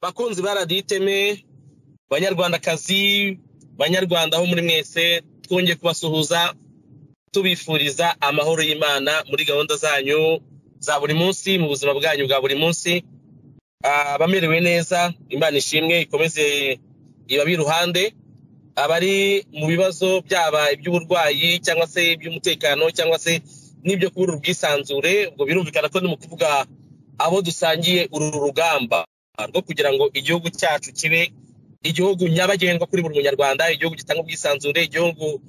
bakunzi ba radiyo iteme banyarwandakazi banyarwanda ho muri mwese twongeye kubasuhuza tubifuriza amahoro y'imana muri gahunda zanyu za buri munsi mu buzima bwanyu bwa buri munsi abamerewe neza imana ishimwe ikomeze ibabe iruhande abari mu bibazo byaba iby'uburwayi cyangwa se iby'umutekano cyangwa se n'ibyo kubura ubwisanzure ubwo birumvikana ko ni mu kuvuga abo dusangiye uru rugamba rwo kugira ngo igihugu cyacu kibe igihugu nyabagendwa kuri buri munyarwanda igihugu gitanga ubwisanzure igihugu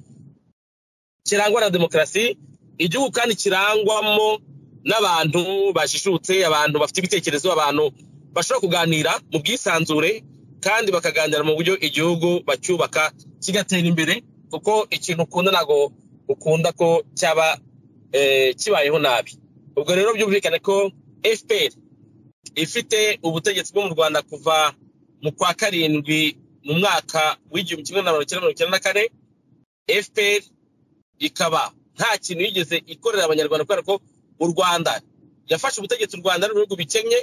kirangwa na demokarasi igihugu kandi kirangwamo n'abantu bajijutse abantu bafite ibitekerezo abantu bashobora kuganira mu bwisanzure kandi bakaganira mu buryo igihugu bacyubaka kigatera imbere kuko ikintu ukunda ntabwo ukunda ko cyaba kibayeho nabi ubwo rero byumvikane ko fpr ifite ubutegetsi bwo mu rwanda kuva mu kwa karindwi mu mwaka w'igihumbi kimwe na mirongo icyenda mirongo icyenda na kane fpr ikaba nta kintu yigeze ikorera abanyarwanda kubera ko u rwanda yafashe ubutegetsi u rwanda n'ibihugu bikennye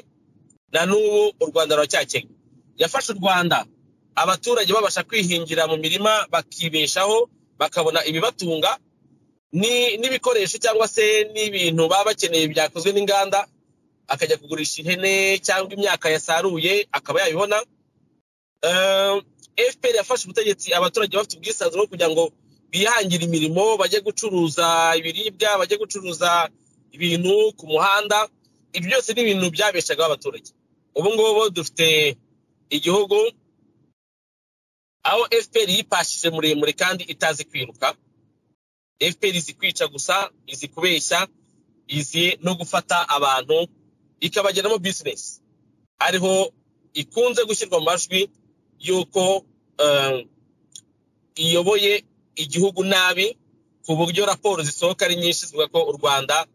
na n'ubu u rwanda ruracyakennye yafashe u rwanda abaturage babasha kwihingira mu mirima bakibeshaho bakabona ibibatunga n'ibikoresho cyangwa se n'ibintu baba bakeneye byakozwe n'inganda akajya kugurisha ihene cyangwa imyaka yasaruye akaba yayibona fpr yafashe ubutegetsi abaturage bafite ubwisanzure bwo kugira ngo bihangire imirimo bajye gucuruza ibiribwa bajye gucuruza ibintu ku muhanda ibyo byose ni ibintu byabeshaga abaturage ubu ngubu dufite igihugu aho fpr yipashije muremure kandi itazi kwiruka fpr izi kwica gusa izi kubeshya izi no gufata abantu ikabageramo bizinesi ariho ikunze gushyirwa mu majwi y'uko iyoboye igihugu nabi ku buryo raporo zisohoka ari nyinshi zivuga ko u rwanda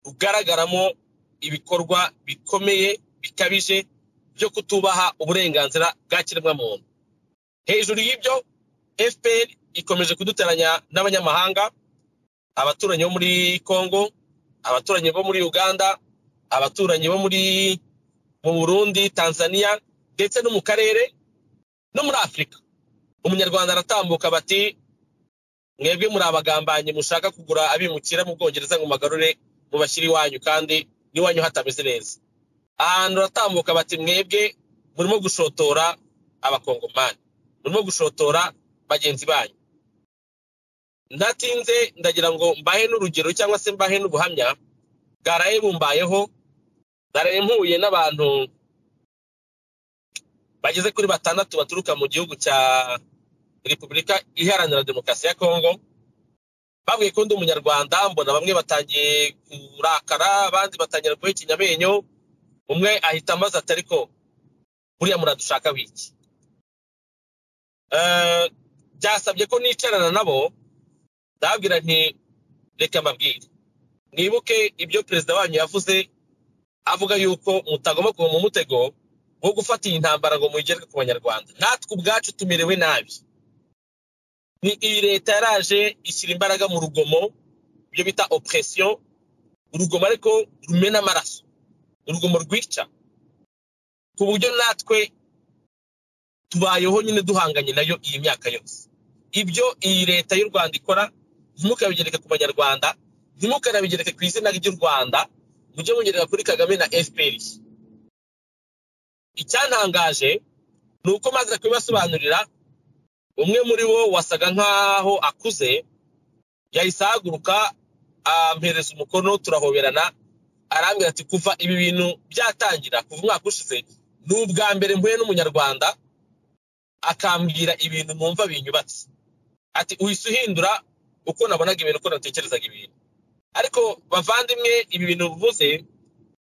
rugaragaramo ibikorwa bikomeye bikabije byo kutubaha uburenganzira bwa kiremwamuntu hejuru y'ibyo fpr ikomeje kuduteranya n'abanyamahanga abaturanyi bo muri congo abaturanyi bo muri uganda abaturanyi bo muri mu burundi tanzania ndetse no mu karere no muri afurika umunyarwanda aratambuka bati mwebwe muri abagambanyi mushaka kugura abimukira mu bwongereza ngo magarure mubashyire iwanyu kandi n'iwanyu hatameze neza ahantu uratambuka bati mwebwe murimo gushotora abakongomani murimo gushotora bagenzi banyu ndatinze ndagira ngo mbahe n'urugero cyangwa se mbahe n'ubuhamya bwaraye bumbayeho naraye mpuye n'abantu bageze kuri batandatu baturuka mu gihugu cya repubulika iharanira demokarasi ya kongo babwiye ko ndi umunyarwanda mbona bamwe batangiye kurakara abandi batangira guha ikinyamenyo umwe ahita amaze atari ko buriya muradushaka wiki byasabye ko nicarana nabo ndababwira nti reka mbabwire mwibuke ibyo perezida wanyu yavuze avuga yuko mutagomba kuba mu mutego wo gufata iyi ntambara ngo muyigerwe ku banyarwanda natwe ubwacu tumerewe nabi ni iyi leta yaraje ishyira imbaraga mu rugomo ibyo bita operesiyo urugomo ariko rumena amaraso urugomo rwica ku buryo natwe tubayeho nyine duhanganye nayo iyi myaka yose ibyo iyi leta y'u rwanda ikora ntimukabigereke ku banyarwanda ntimukanabigereke ku izina ry'u rwanda mujye mugereka kuri kagame na fpr icyantangaje ni uko maze kubibasobanurira umwe muri bo wasaga nk'aho akuze yahise ahaguruka ampereza umukono turahoberana arambwira ati kuva ibi bintu byatangira kuva umwaka ushize ni ubwa mbere mpuye n'umunyarwanda akambwira ibintu numva binyubatse ati uhise uhindura uko nabonaga ibintu uko natekerezaga ibintu ariko bavandimwe ibi bintu bivuze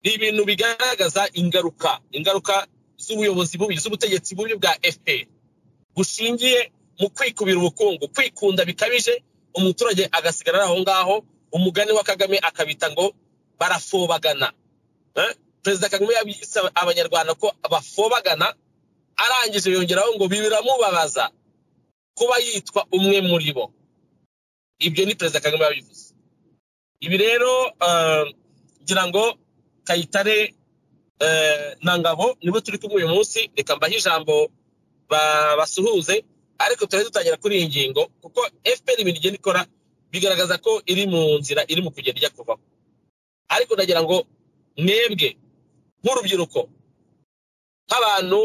ni ibintu bigaragaza ingaruka ingaruka z'ubuyobozi bubi z'ubutegetsi bubi bwa fpr bushingiye mu kwikubira ubukungu kwikunda bikabije umuturage agasigara aho ngaho umugani wa kagame akabita ngo barafobagana perezida kagame yabise abanyarwanda ko bafobagana arangije yongeraho ngo biramubabaza kuba yitwa umwe muri bo ibyo ni perezida kagame yabivuze ibi rero ngira ngo kayitare na ngabo nibo turi kumwe uyu munsi reka mbahe ijambo ba- basuhuze ariko turahita dutangira kuri iyi ngingo kuko fpr ibintu igenda ikora bigaragaza ko iri mu nzira iri mu kugenda ijya kuvaho ariko ndagira ngo mwebwe nk'urubyiruko nk'abantu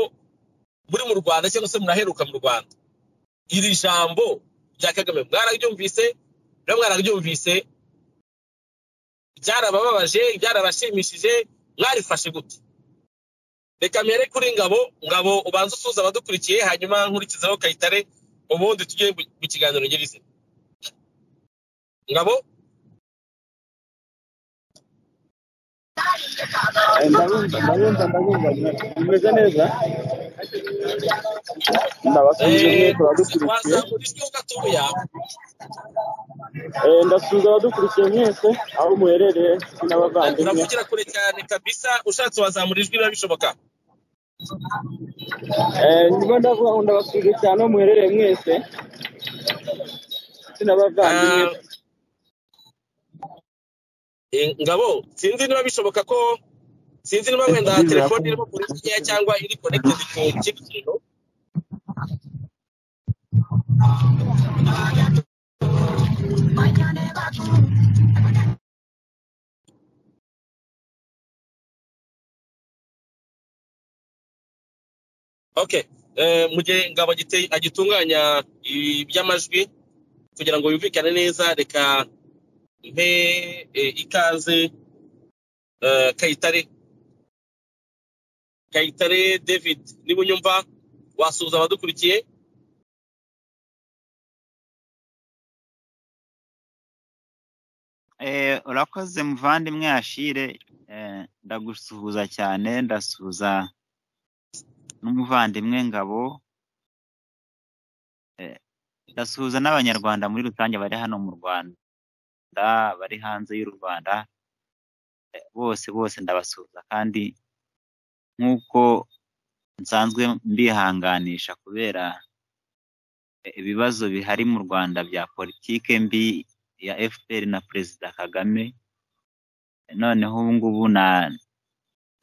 muri mu rwanda cyangwa se muraheruka mu rwanda iri jambo rya kagame mwararyumvise rero mwararyumvise byarabababaje byarabashimishije mwarifashe gute reka mpere kuri ngabo ngabo ubanza usuhuza abadukurikiye hanyuma nkurikizaho kayitare ubundi tujye mu mu kiganiro nyirizina ngabo ndabumva ndabumva ndabumva mumeze neza ndabasubiza mwe eh, abadukurikiye wazamura ijwi gatoya Eh, ndasubiza abadukurikiye mwese aho muherereye n'abavandimwe uravugira kure cyane kabisa ushatse wazamura ijwi biba bishoboka Eh, nibo ndavuga ngo ndabasubiza cyane aho muherereye mwese ndetse n'abavandimwe Ah, eh, ngabo sinzi niba bishoboka ko sinzi niba wenda Ndabizeza telefone ko- irimo kure nkeya cyangwa iri connected ku kindi kintu okay eh, mu gihe ngabo agite- agitunganya iby'amajwi kugira ngo yumvikane neza reka mpe eh, ikaze eh, kayitare kayitare david niba unyumva wasuhuza abadukurikiye Eh, urakoze muvandimwe Ashire eh, ndagusuhuza cyane ndasuhuza n'umuvandimwe Ngabo eh, ndasuhuza n'abanyarwanda muri rusange bari hano mu Rwanda bari hanze y'u Rwanda eh, bose bose ndabasuhuza kandi nk'uko nsanzwe mbihanganisha kubera eh, ibibazo bihari mu Rwanda bya politike mbi ya FPR na Perezida Kagame noneho ubu ngubu na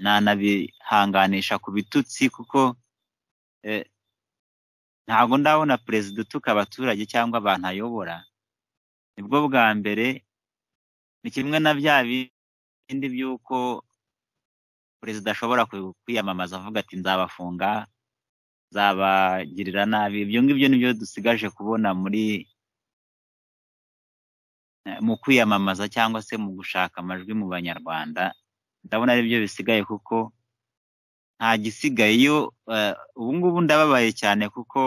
nanabihanganisha ku bitutsi kuko eh, ntabwo ndabona perezida utuka abaturage cyangwa abantu ayobora nibwo bwa mbere ni kimwe na bya bindi by'uko perezida ashobora ku- kwiyamamaza avuga ati nzabafunga nzabagirira nabi ibyo ngibyo nibyo dusigaje kubona muri eh, mu kwiyamamaza cyangwa se mu gushaka amajwi mu banyarwanda ndabona ari byo bisigaye kuko nta gisigaye iyo eh, ubu ngubu ndababaye cyane kuko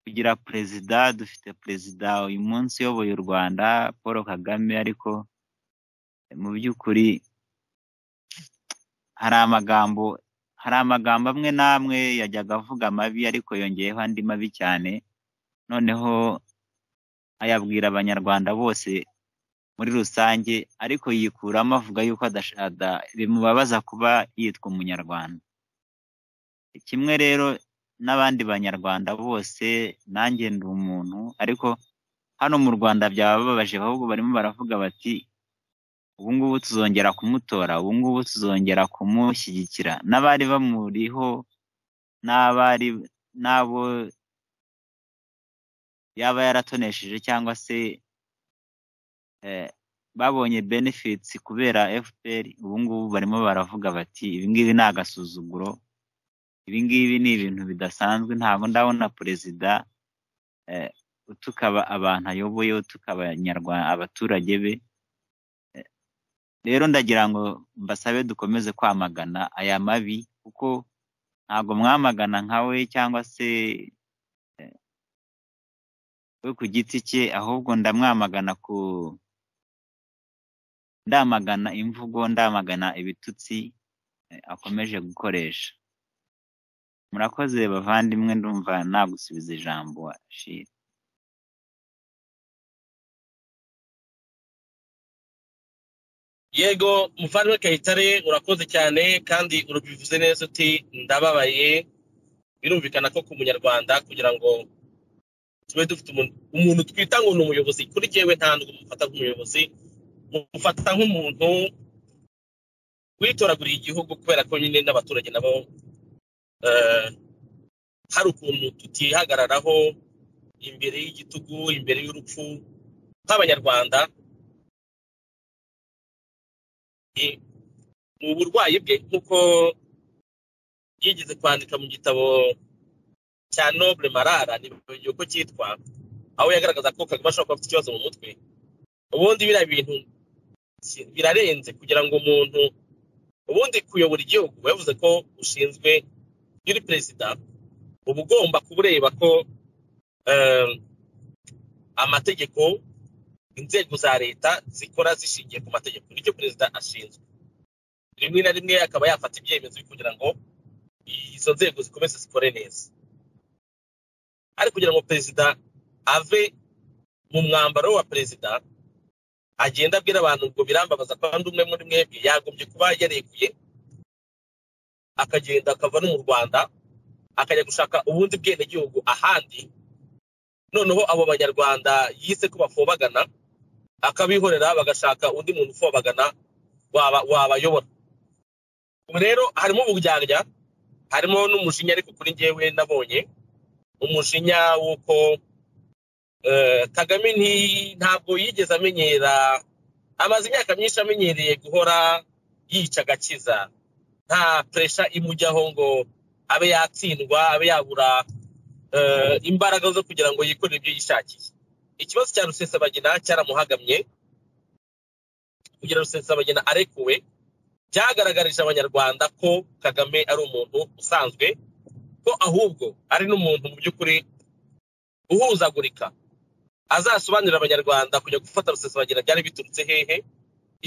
kugira perezida dufite perezida uyu munsi uyoboye u rwanda paul kagame ariko eh, mu by'ukuri hari amagambo hari amagambo amwe n'amwe yajyaga avuga mabi ariko yongeyeho andi mabi cyane noneho ayabwira abanyarwanda bose muri rusange ariko yikuramo avuga yuko adasha- ada- bimubabaza kuba yitwa umunyarwanda kimwe rero n'abandi banyarwanda bose nanjye ndi umuntu ariko hano mu rwanda byabababaje ahubwo barimo baravuga bati ubu ngubu tuzongera kumutora ubu ngubu tuzongera kumushyigikira n'abari bamuriho n'abari n'abo yaba yaratonesheje cyangwa se eh, babonye benefits kubera fpr ubu ngubu barimo baravuga bati ibi ngibi ni agasuzuguro ibi ngibi ni ibintu bidasanzwe ntabwo ndabona perezida eh, utuka aba- abantu ayoboye utuka abanyarwanda abaturage be rero ndagira ngo mbasabe dukomeze kwamagana aya mabi kuko ntabwo mwamagana nka we cyangwa se we ku giti cye ahubwo ndamwamagana ku ndamagana imvugo ndamagana ibitutsi eh, akomeje gukoresha murakoze bavandimwe ndumva nagusubiza ijambo Ashira yego muvandimwe kayitare urakoze cyane kandi urubivuze neza uti ndababaye birumvikana ko ku munyarwanda kugira ngo tube dufite umuntu umuntu twita ngo ni umuyobozi kuri jyewe nta nubwo mufata nk'umuyobozi mufata nk'umuntu witoraguriye igihugu kubera ko nyine n'abaturage nabo eh, hari ukuntu tutihagararaho imbere y'igitugu imbere y'urupfu nk'abanyarwanda Eh, mu burwayi bwe nk'uko yigeze kwandika mu gitabo cya noble marara nibyo uko cyitwa aho yagaragaza ko kagame ashobora kuba afite ikibazo mu mutwe ubundi biriya bintu si- birarenze kugira ngo umuntu ubundi kuyobora igihugu yavuze ko ushinzwe iyo uri perezida uba ugomba kuba ureba ko eh, amategeko inzego za leta zikora zishingiye ku mategeko nicyo perezida ashinzwe rimwe na rimwe akaba yafata ibyemezo kugira ngo izo nzego zikomeze zikore neza ariko kugira ngo perezida ave mu mwambaro wa perezida agenda abwira abantu ngo birambabaza kandi umwe muri mwebwe yagombye kuba yarekuye akagenda akava no mu rwanda akajya gushaka ubundi bwenegihugu ahandi noneho abo banyarwanda yise ko bafobagana akabihorera bagashaka undi muntu ufobagana waba- wabayobora ubu rero harimo uburyarya harimo n'umujinya ariko kuri njyewe nabonye umujinya w'uko eh, kagame nti- ntabwo yigeze amenyera amaze imyaka myinshi amenyereye guhora yica agakiza nta puresha imujyaho ngo abe yatsindwa abe yabura eh, imbaraga zo kugira ngo yikorere ibyo yishakiye ikibazo cya rusesabagina cyaramuhagamye kugira rusesabagina arekuwe byagaragarije abanyarwanda ko kagame ari umuntu usanzwe ko ahubwo ari n'umuntu mu by'ukuri uhuzagurika azasobanurira abanyarwanda kujya gufata rusesabagina byari biturutse hehe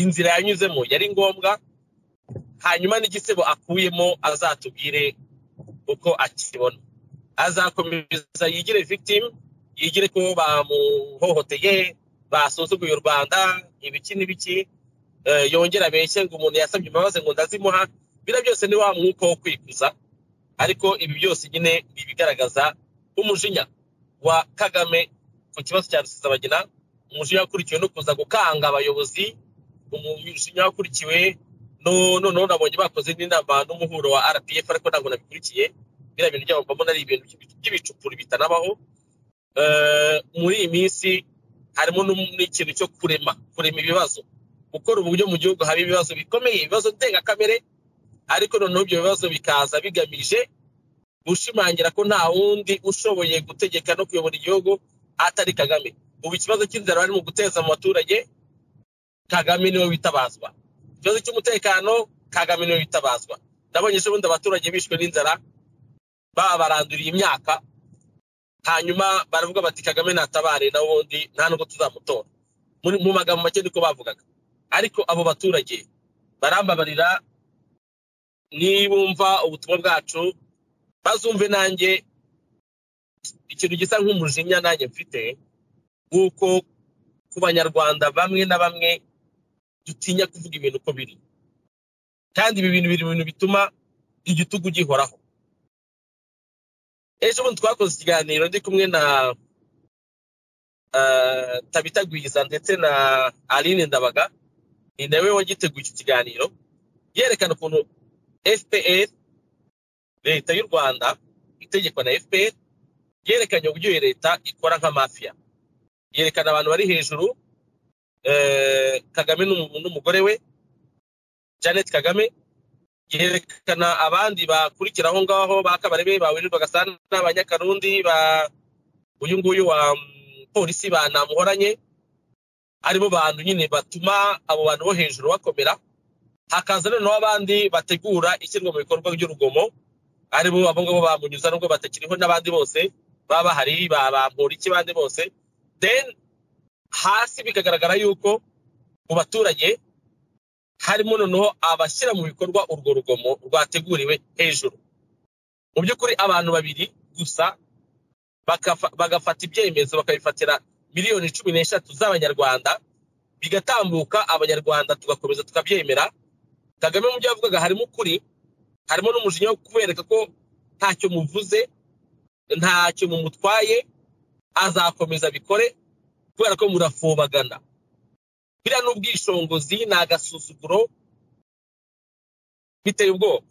inzira yanyuzemo yari ngombwa hanyuma n'igisebo akuyemo azatubwire uko akibona azakomeza yigire victim yigire ko bamuhohoteye basuzuguye u rwanda ibiki n'ibiki eh, yongera abeshye ngo umuntu yasabye imbabazi ngo ndazimuha biriya byose ni wa mwuka wo kwikuza ariko ibi byose nyine ni ibigaragaza umujinya wa kagame ku kibazo cya rusesabagina umujinya wakurikiwe no kuza gukanga abayobozi umujinya wakurikiwe no- noneho nabonye bakoze n'inama n'umuhuro wa rpf ariko ntabwo nabikurikiye biriya bintu byabo mbamo ari ibintu by'ibi- by'ibicupuri bitanabaho Eh, muri iyi minsi harimo n'um- n'ikintu cyo kurema kurema ibibazo gukora uburyo mu gihugu haba ibibazo bikomeye ibibazo ndengakamere ariko noneho ibyo bibazo bikaza bigamije gushimangira ko nta wundi ushoboye gutegeka no kuyobora igihugu atari kagame ubu ikibazo cy'inzara bari mu guteza mu baturage kagame niwe witabazwa ikibazo cy'umutekano kagame niwe witabazwa nabonye ejo bundi abaturage bishwe n'inzara babaranduriye imyaka hanyuma baravuga bati kagame natabare na ubundi nta nubwo tuzamutora Muri- mu magambo make niko bavugaga ariko abo baturage barambabarira nibumva ubutumwa bwacu bazumve nanjye ikintu gisa nk'umujinya nanjye mfite w'uko ku banyarwanda bamwe na bamwe dutinya kuvuga ibintu uko biri kandi ibi bintu biri mu bintu bituma igitugu gihoraho ejo bundi twakoze ikiganiro ndi kumwe na eh, tabita gwiza ndetse na aline ndabaga ni nawe wagiteguye iki kiganiro yerekana ukuntu fpr leta y'u rwanda itegekwa na fpr yerekanye uburyo iyo leta ikora nka mafiya yerekana abantu bari hejuru eh, kagame n'umu- n'umugore we janet kagame yerekana abandi bakurikira aho ngaho ba kabarebe ba wirirwa gasana ba nyakarundi ba uyu nguyu wa mm, polisi ba namuhoranye aribo bantu nyine batuma abo bantu bo hejuru bakomera hakaza noneho abandi bategura ishyirwa mu bikorwa ry'urugomo aribo abo ngabo bamunyuza nubwo batakiriho n'abandi bose baba bahari ba ba Mporiki bandi bose then hasi bikagaragara yuko mu baturage harimo noneho abashyira mu bikorwa urwo rugomo rwateguriwe hejuru mu by'ukuri abantu babiri gusa bakafa- bagafata ibyemezo bakabifatira miliyoni cumi n'eshatu z'abanyarwanda bigatambuka abanyarwanda tugakomeza tukabyemera kagame mu byo yavugaga harimo ukuri harimo n'umujinya wo kubereka ko ntacyo muvuze ntacyo mumutwaye azakomeza abikore kubera ko murafobagana biriya ni ubwishongozi ni agasuzuguro biteye ubwoba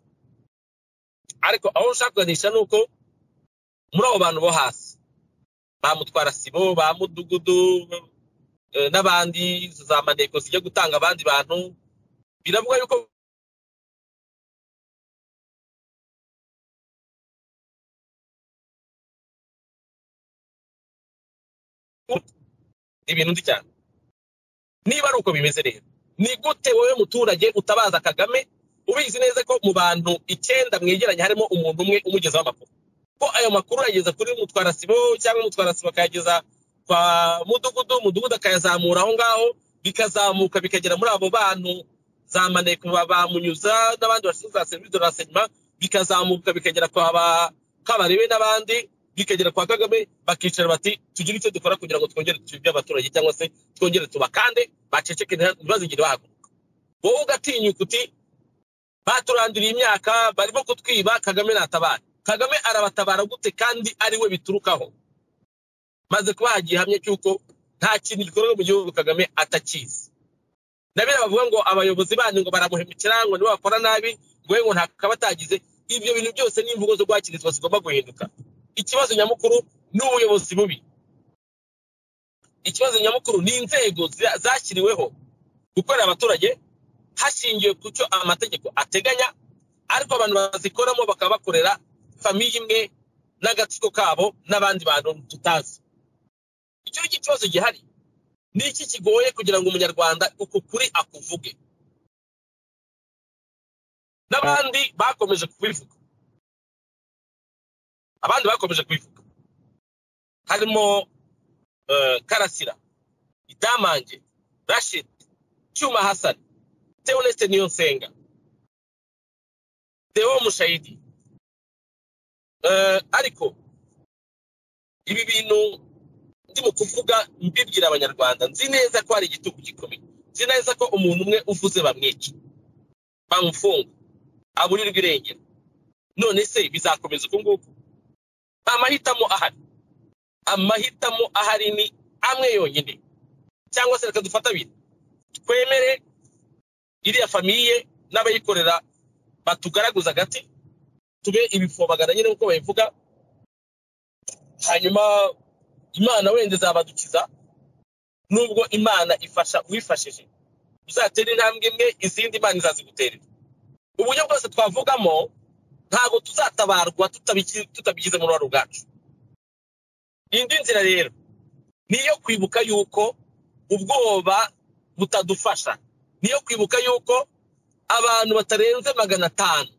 ariko aho nshaka kuganisha ni uko muri abo bantu bo hasi ba mutwarasibo ba mudugudu eh, n'abandi za maneko zijya gutanga abandi bantu biravuga yuko ni ibintu ndi cyane niba ari uko bimeze rero ni gute wowe muturage utabaza kagame ubizi neza ko mu bantu icyenda mwegeranye harimo umuntu umwe umugezaho amakuru ko ayo makuru yageza kuri mutwarasibo cyangwa mutwarasibo akayageza kwa mudugudu mudugudu akayazamura aho ngaho bikazamuka bikagera muri abo bantu za maneko ba ba munyuza n'abandi bashinzwe za serivisi de renseignement bikazamuka bikagera kwa ba kabarebe n'abandi bikagera kwa kagame bakicara bati tugire icyo dukora kugira ngo twongere tubyibye abaturage cyangwa se twongere tubakande baceceke ntibazigire bahaguruka wowe ugatinyuka uti baturanduriye imyaka barimo kutwiba kagame natabara kagame arabatabara gute kandi ari we biturukaho maze kuba hagiye ihamya cy'uko nta kintu gikorwa mu gihugu kagame atakizi na biriya bavuga ngo abayobozi banyu ngo baramuhemukira ngo nibo bakora nabi ngo we ngo ntakaba atagize ibyo bintu byose ni imvugo zo guhakirizwa zigomba guhinduka ikibazo nyamukuru ni ubuyobozi bubi ikibazo nyamukuru ni inzego za- zashyiriweho gukorera abaturage hashingiwe ku cyo amategeko ateganya ariko abantu bazikoramo bakaba bakorera famiye imwe n'agatsiko kabo n'abandi bantu tutazi icyo ni cyo kibazo gihari ni iki kigoye kugira ngo umunyarwanda uku kuri akuvuge n'abandi bakomeje kubivuga abandi bakomeje kubivuga harimo eh, karasira idamange rashid cyuma hasani Theoneste Niyonsenga Theo Mushayidi uh, ariko ibi bintu ndimo kuvuga mbibwira abanyarwanda nzi neza ko hari igitugu gikomeye nzi neza ko umuntu umwe uvuze bamwica bamufunga aburirwa irengero none se bizakomeza uko nguko amahitamo ahari amahitamo ahari ni amwe yonyine cyangwa se reka dufata abiri twemere iriya famiye n'abayikorera batugaraguza agati tube ibifobagana nyine nk'uko babivuga hanyuma imana wenda izabadukiza nubwo imana ifasha uwifashije uzatera intambwe imwe izindi imana izaziguterera uburyo bwose twavugamo ntabwo tuzatabarwa tutabiki- tutabigize mu ruhare ubwacu indi nzira rero ni iyo kwibuka yuko ubwoba butadufasha niyo kwibuka yuko abantu batarenze magana atanu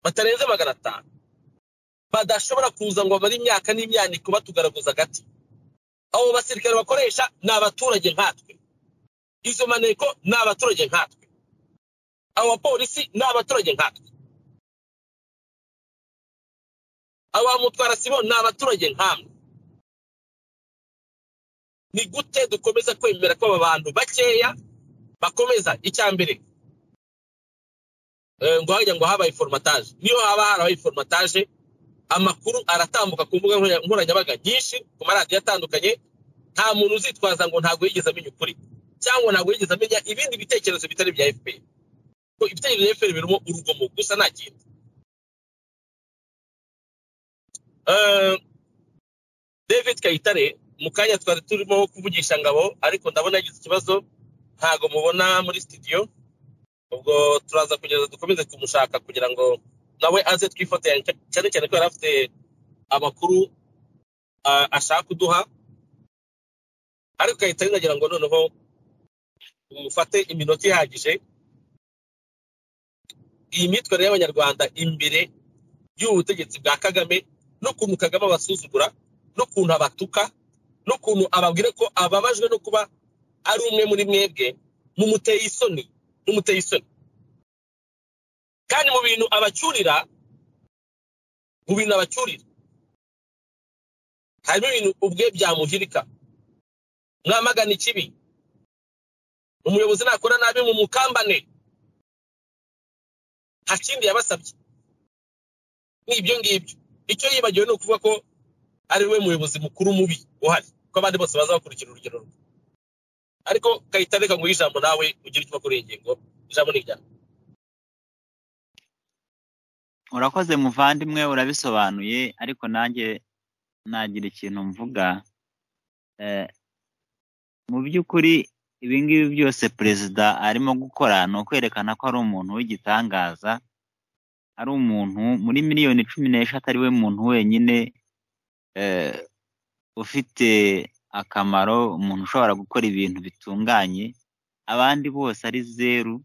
batarenze magana atanu badashobora kuza ngo bamare imyaka n'imyaniko batugaraguza agati abo basirikare bakoresha ni abaturage nkatwe izo maneko ni abaturage nkatwe abo bapolisi ni abaturage nkatwe abo bamutwara sibo ni abaturage nkamwe ni gute dukomeza kwemera ko aba bantu bakeya bakomeza icya mbere eh, ngo hajya ngo habaye formataje niyo haba harabaye formataje amakuru aratambuka ku mbuga nkoranya- nkoranyambaga nyinshi ku maradiyo atandukanye nta muntu uzitwaza ngo ntabwo yigeze amenya ukuri cyangwa ntabwo yigeze amenya ibindi bitekerezo bitari bya fpr ko ibitekerezo bya fpr birimo urugomo gusa nta kindi Eh, david kayitare mu kanya twari turimo kuvugisha ngabo ariko ndabona yagize ikibazo ntago mubona muri studio ubwo turaza kugeza dukomeze kumushaka kugira ngo nawe aze twifotoranye cy- cyane cyane ko yari afite amakuru ah, ashaka kuduha ariko kahita nagira ngo noneho mufate iminota ihagije iyi myitwarire y'abanyarwanda imbere y'ubutegetsi bwa kagame n'ukuntu kagame abasuzugura n'ukuntu abatuka n'ukuntu ababwira ko ababajwe no kuba ari umwe muri mwebwe mumuteye isoni mumuteye isoni kandi mu bintu abacyurira mu bintu abacyurira harimo ibintu ubwe byamuhirika mwamagana ikibi umuyobozi nakora nabi mu mukambane nta kindi yabasabye nk'ibyo ngibyo icyo yibagiwe ni ukuvuga ko ari we muyobozi mukuru mubi uhari ko abandi bose baza bakurikira urugero rwe ariko kayita reka nguhe ijambo nawe ugire icyo ukora kuri iyi ngingo ijambo ni iryawe urakoze muvandimwe urabisobanuye ariko nanjye nagira ikintu mvuga Eh, mu by'ukuri ibi ngibi byose perezida arimo gukora ni ukwerekana ko ari umuntu w'igitangaza ari umuntu muri miliyoni cumi n'eshatu ari we muntu wenyine eh, ufite akamaro umuntu ushobora gukora ibintu bitunganye abandi bose ari zeru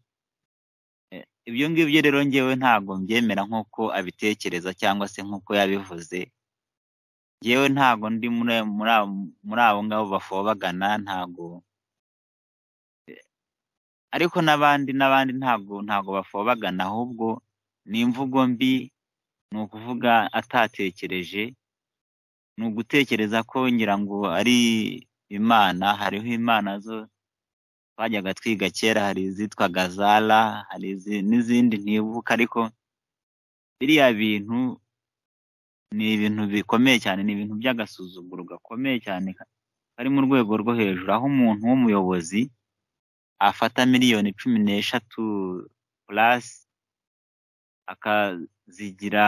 Eh, ibyo ngibyo rero ngewe ntabwo mbyemera nk'uko abitekereza cyangwa se nk'uko yabivuze ngewe ntabwo ndi muri ayo- muri abo- muri abo ngabo bafobagana ntabwo Eh, ariko n'abandi n'abandi ntabwo ntabwo bafobagana ahubwo ni imvugo mbi ni ukuvuga atatekereje ni ugutekereza ko ngira ngo ari imana hariho imana zo twajyaga twiga kera hari izitwaga zara hari izi- n'izindi ntibuka ariko biriya bintu ni ibintu bikomeye cyane ni ibintu by'agasuzuguro gakomeye cyane ka- kari mu rwego rwo hejuru aho umuntu w'umuyobozi afata miliyoni cumi n'eshatu purasi akazigira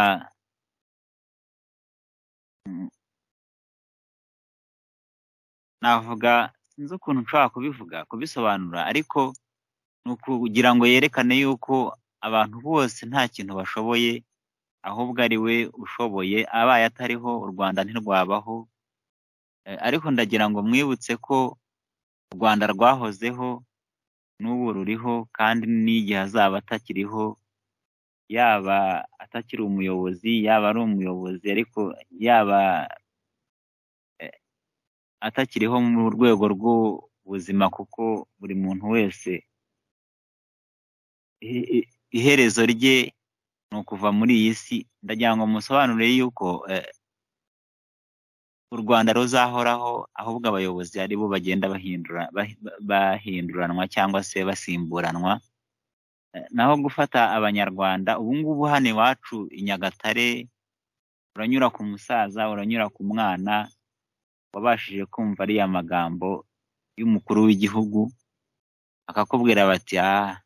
Mm. navuga sinzi ukuntu nshobora kubivuga kubisobanura ariko ni ukugira ngo yerekane yuko abantu bose nta kintu bashoboye ahubwo ari we ushoboye abaye atariho u rwanda ntirwabaho Eh, ariko ndagira ngo mwibutse ko u rwanda rwahozeho n'ubu ruriho kandi n'igihe azaba atakiriho yaba atakiri umuyobozi yaba ari umuyobozi ariko yaba eh, atakiriho mu rwego rw'ubuzima kuko buri muntu wese i- i- iherezo rye ni ukuva muri iyi si ndagira ngo musobanurire yuko eh, u rwanda ruzahoraho ahubwo abayobozi ari bo bagenda bahindura bahi- ba- bahinduranwa cyangwa se basimburanwa Eh, naho gufata abanyarwanda ubu ngubu hano iwacu i nyagatare uranyura ku musaza uranyura ku mwana wabashije kumva ariya magambo y'umukuru w'igihugu akakubwira bati aha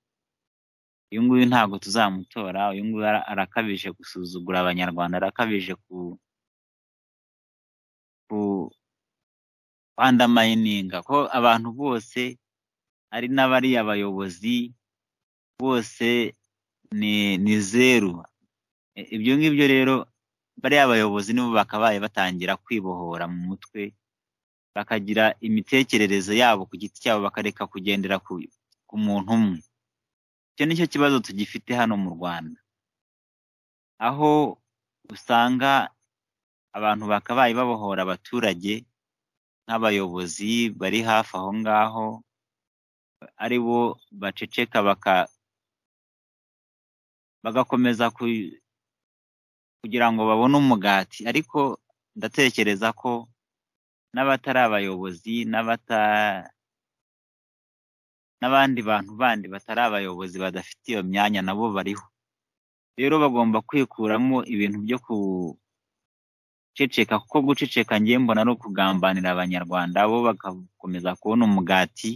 uyu nguyu ntabwo tuzamutora uyu nguyu ara- arakabije gusuzugura abanyarwanda arakabije ku ku andamayininga ko abantu bose ari n'abari abayobozi bose ni ni zeru E- ibyo ngibyo rero bariya bayobozi nibo bakabaye batangira kwibohora mu mutwe bakagira imitekerereze yabo ku giti cyabo bakareka kugendera ku ku muntu umwe icyo nicyo kibazo tugifite hano mu rwanda aho usanga abantu bakabaye babohora abaturage n'abayobozi bari hafi aho ngaho ari bo baceceka baka bagakomeza ku- kugira ngo babone umugati ariko ndatekereza ko n'abatari abayobozi n'abata n'abandi bantu bandi batari abayobozi badafite iyo myanya nabo bariho rero bagomba kwikuramo ibintu byo guceceka kuko guceceka ngiye mbona ari ukugambanira abanyarwanda bo bagakomeza kubona umugati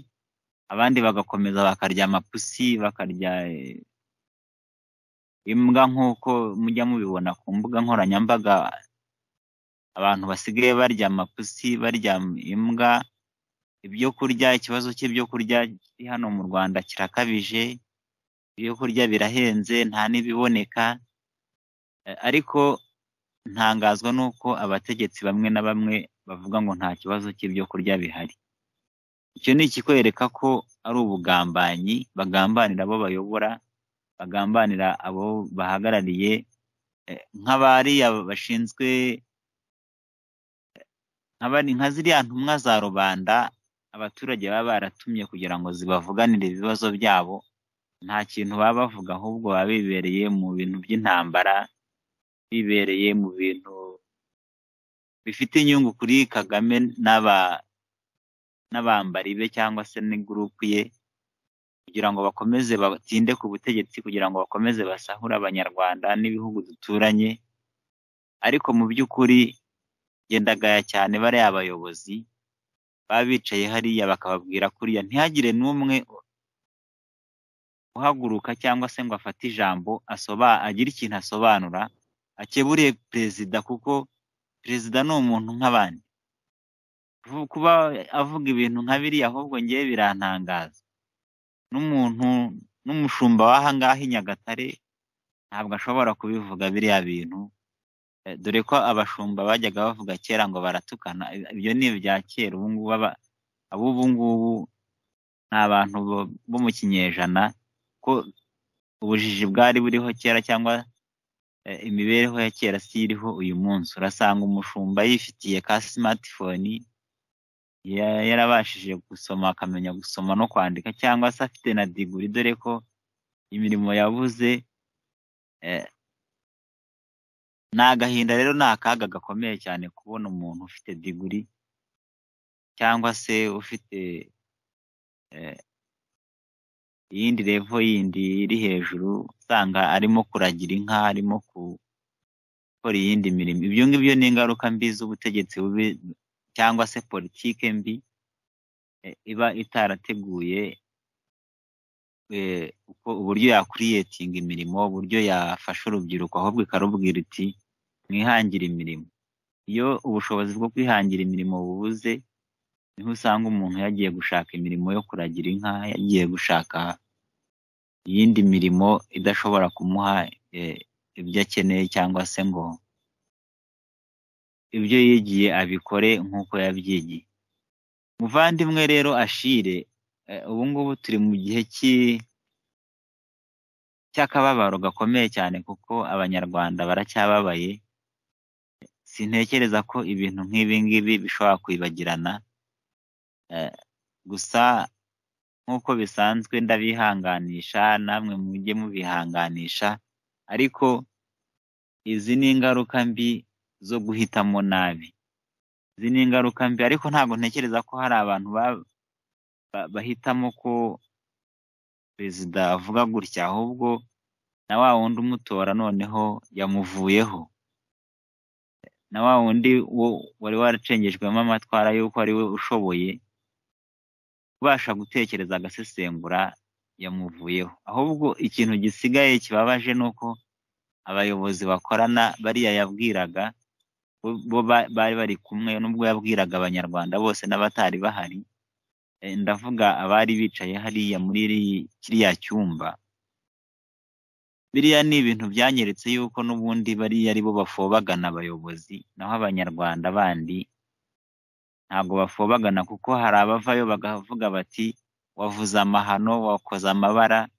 abandi bagakomeza bakarya amapusi bakarya eh, imbwa nk'uko mujya mubibona ku mbuga nkoranyambaga abantu basigaye barya amapusi barya imbwa ibyo kurya ikibazo cy'ibyo kurya kiri hano mu rwanda kirakabije ibyo kurya birahenze nta n'ibiboneka Eh, ariko ntangazwa n'uko abategetsi bamwe na bamwe bavuga ngo nta kibazo cy'ibyo kurya bihari icyo ni ikikwereka ko ari ubugambanyi bagambanira abo bayobora bagambanira abo bahagarariye eh, nk'abariya bashinzwe nk'abari nka ziriya ntumwa za rubanda abaturage baba baratumye kugira ngo zibavuganire ibibazo byabo nta kintu baba bavuga ahubwo baba bibereye mu bintu by'intambara bibereye mu bintu bifite inyungu kuri kagame n'aba n'abambari be cyangwa se n'igurupu ye kugira ngo bakomeze batinde ku butegetsi kugira ngo bakomeze basahure abanyarwanda n'ibihugu duturanye ariko mu by'ukuri gendagaya cyane bariya bayobozi baba bicaye hariya bakababwira kuriya ntihagire n'umwe uhaguruka cyangwa se ngo afate ijambo asoba agire ikintu asobanura akeburiye perezida kuko perezida ni umuntu nk'abandi kuba avuga ibintu nka biriya ahubwo ngewe birantangaza n'umuntu n'umushumba w'ahangaha i nyagatare ntabwo ashobora kubivuga biriya bintu dore ko abashumba bajyaga bavuga kera ngo baratukana ibyo ni ibya kera ubungubu ab'ubu ngubu ni abantu bo mu kinyejana ko ubujiji bwari buriho kera cyangwa imibereho ya kera si iriho uyu munsi urasanga umushumba yifitiye ka simatifoni yarabashije gusoma akamenya gusoma no kwandika cyangwa se afite na diguri dore ko imirimo yabuze ni agahinda rero ni akaga gakomeye cyane kubona umuntu ufite diguri cyangwa se ufite iyindi revo yindi iri hejuru usanga arimo kuragira inka arimo gukora iyindi mirimo ibyo ngibyo ni ingaruka mbi z'ubutegetsi bubi cyangwa se politike mbi iba itarateguye uburyo yakuriyetinga imirimo uburyo yafasha urubyiruko ahubwo ikarubwira iti mwihangire imirimo iyo ubushobozi bwo kwihangira imirimo bubuze niho usanga umuntu yagiye gushaka imirimo yo kuragira inka yagiye gushaka iyindi mirimo idashobora kumuha ibyo akeneye cyangwa se ngo ibyo yigiye abikore nk'uko yabyigiye muvandimwe rero ashire ubu ngubu turi mu gihe cy'akababaro gakomeye cyane kuko abanyarwanda baracyababaye sintekereza ko ibintu nk'ibi ngibi bishobora kwibagirana gusa nk'uko bisanzwe ndabihanganisha namwe mujye mubihanganisha ariko izi ni ingaruka mbi zo guhitamo nabi izi ni ingaruka mbi ariko ntabwo ntekereza ko hari abantu bahitamo ko perezida avuga gutya ahubwo na wa wundi umutora noneho yamuvuyeho na wa wundi wari waracengejwemo amatwara y'uko ari we ushoboye ubasha gutekereza agasesengura yamuvuyeho ahubwo ikintu gisigaye kibabaje ni uko abayobozi bakorana bariya yabwiraga bo bari bari kumwe n'ubwo yabwiraga abanyarwanda bose n'abatari bahari ndavuga abari bicaye hariya muri kiriya cyumba biriya ni ibintu byanyeretse yuko n'ubundi bariya ari bo bafobagana abayobozi naho abanyarwanda bandi ntabwo bafobagana kuko hari abavayo bakavuga bati wavuze amahano wakoze amabara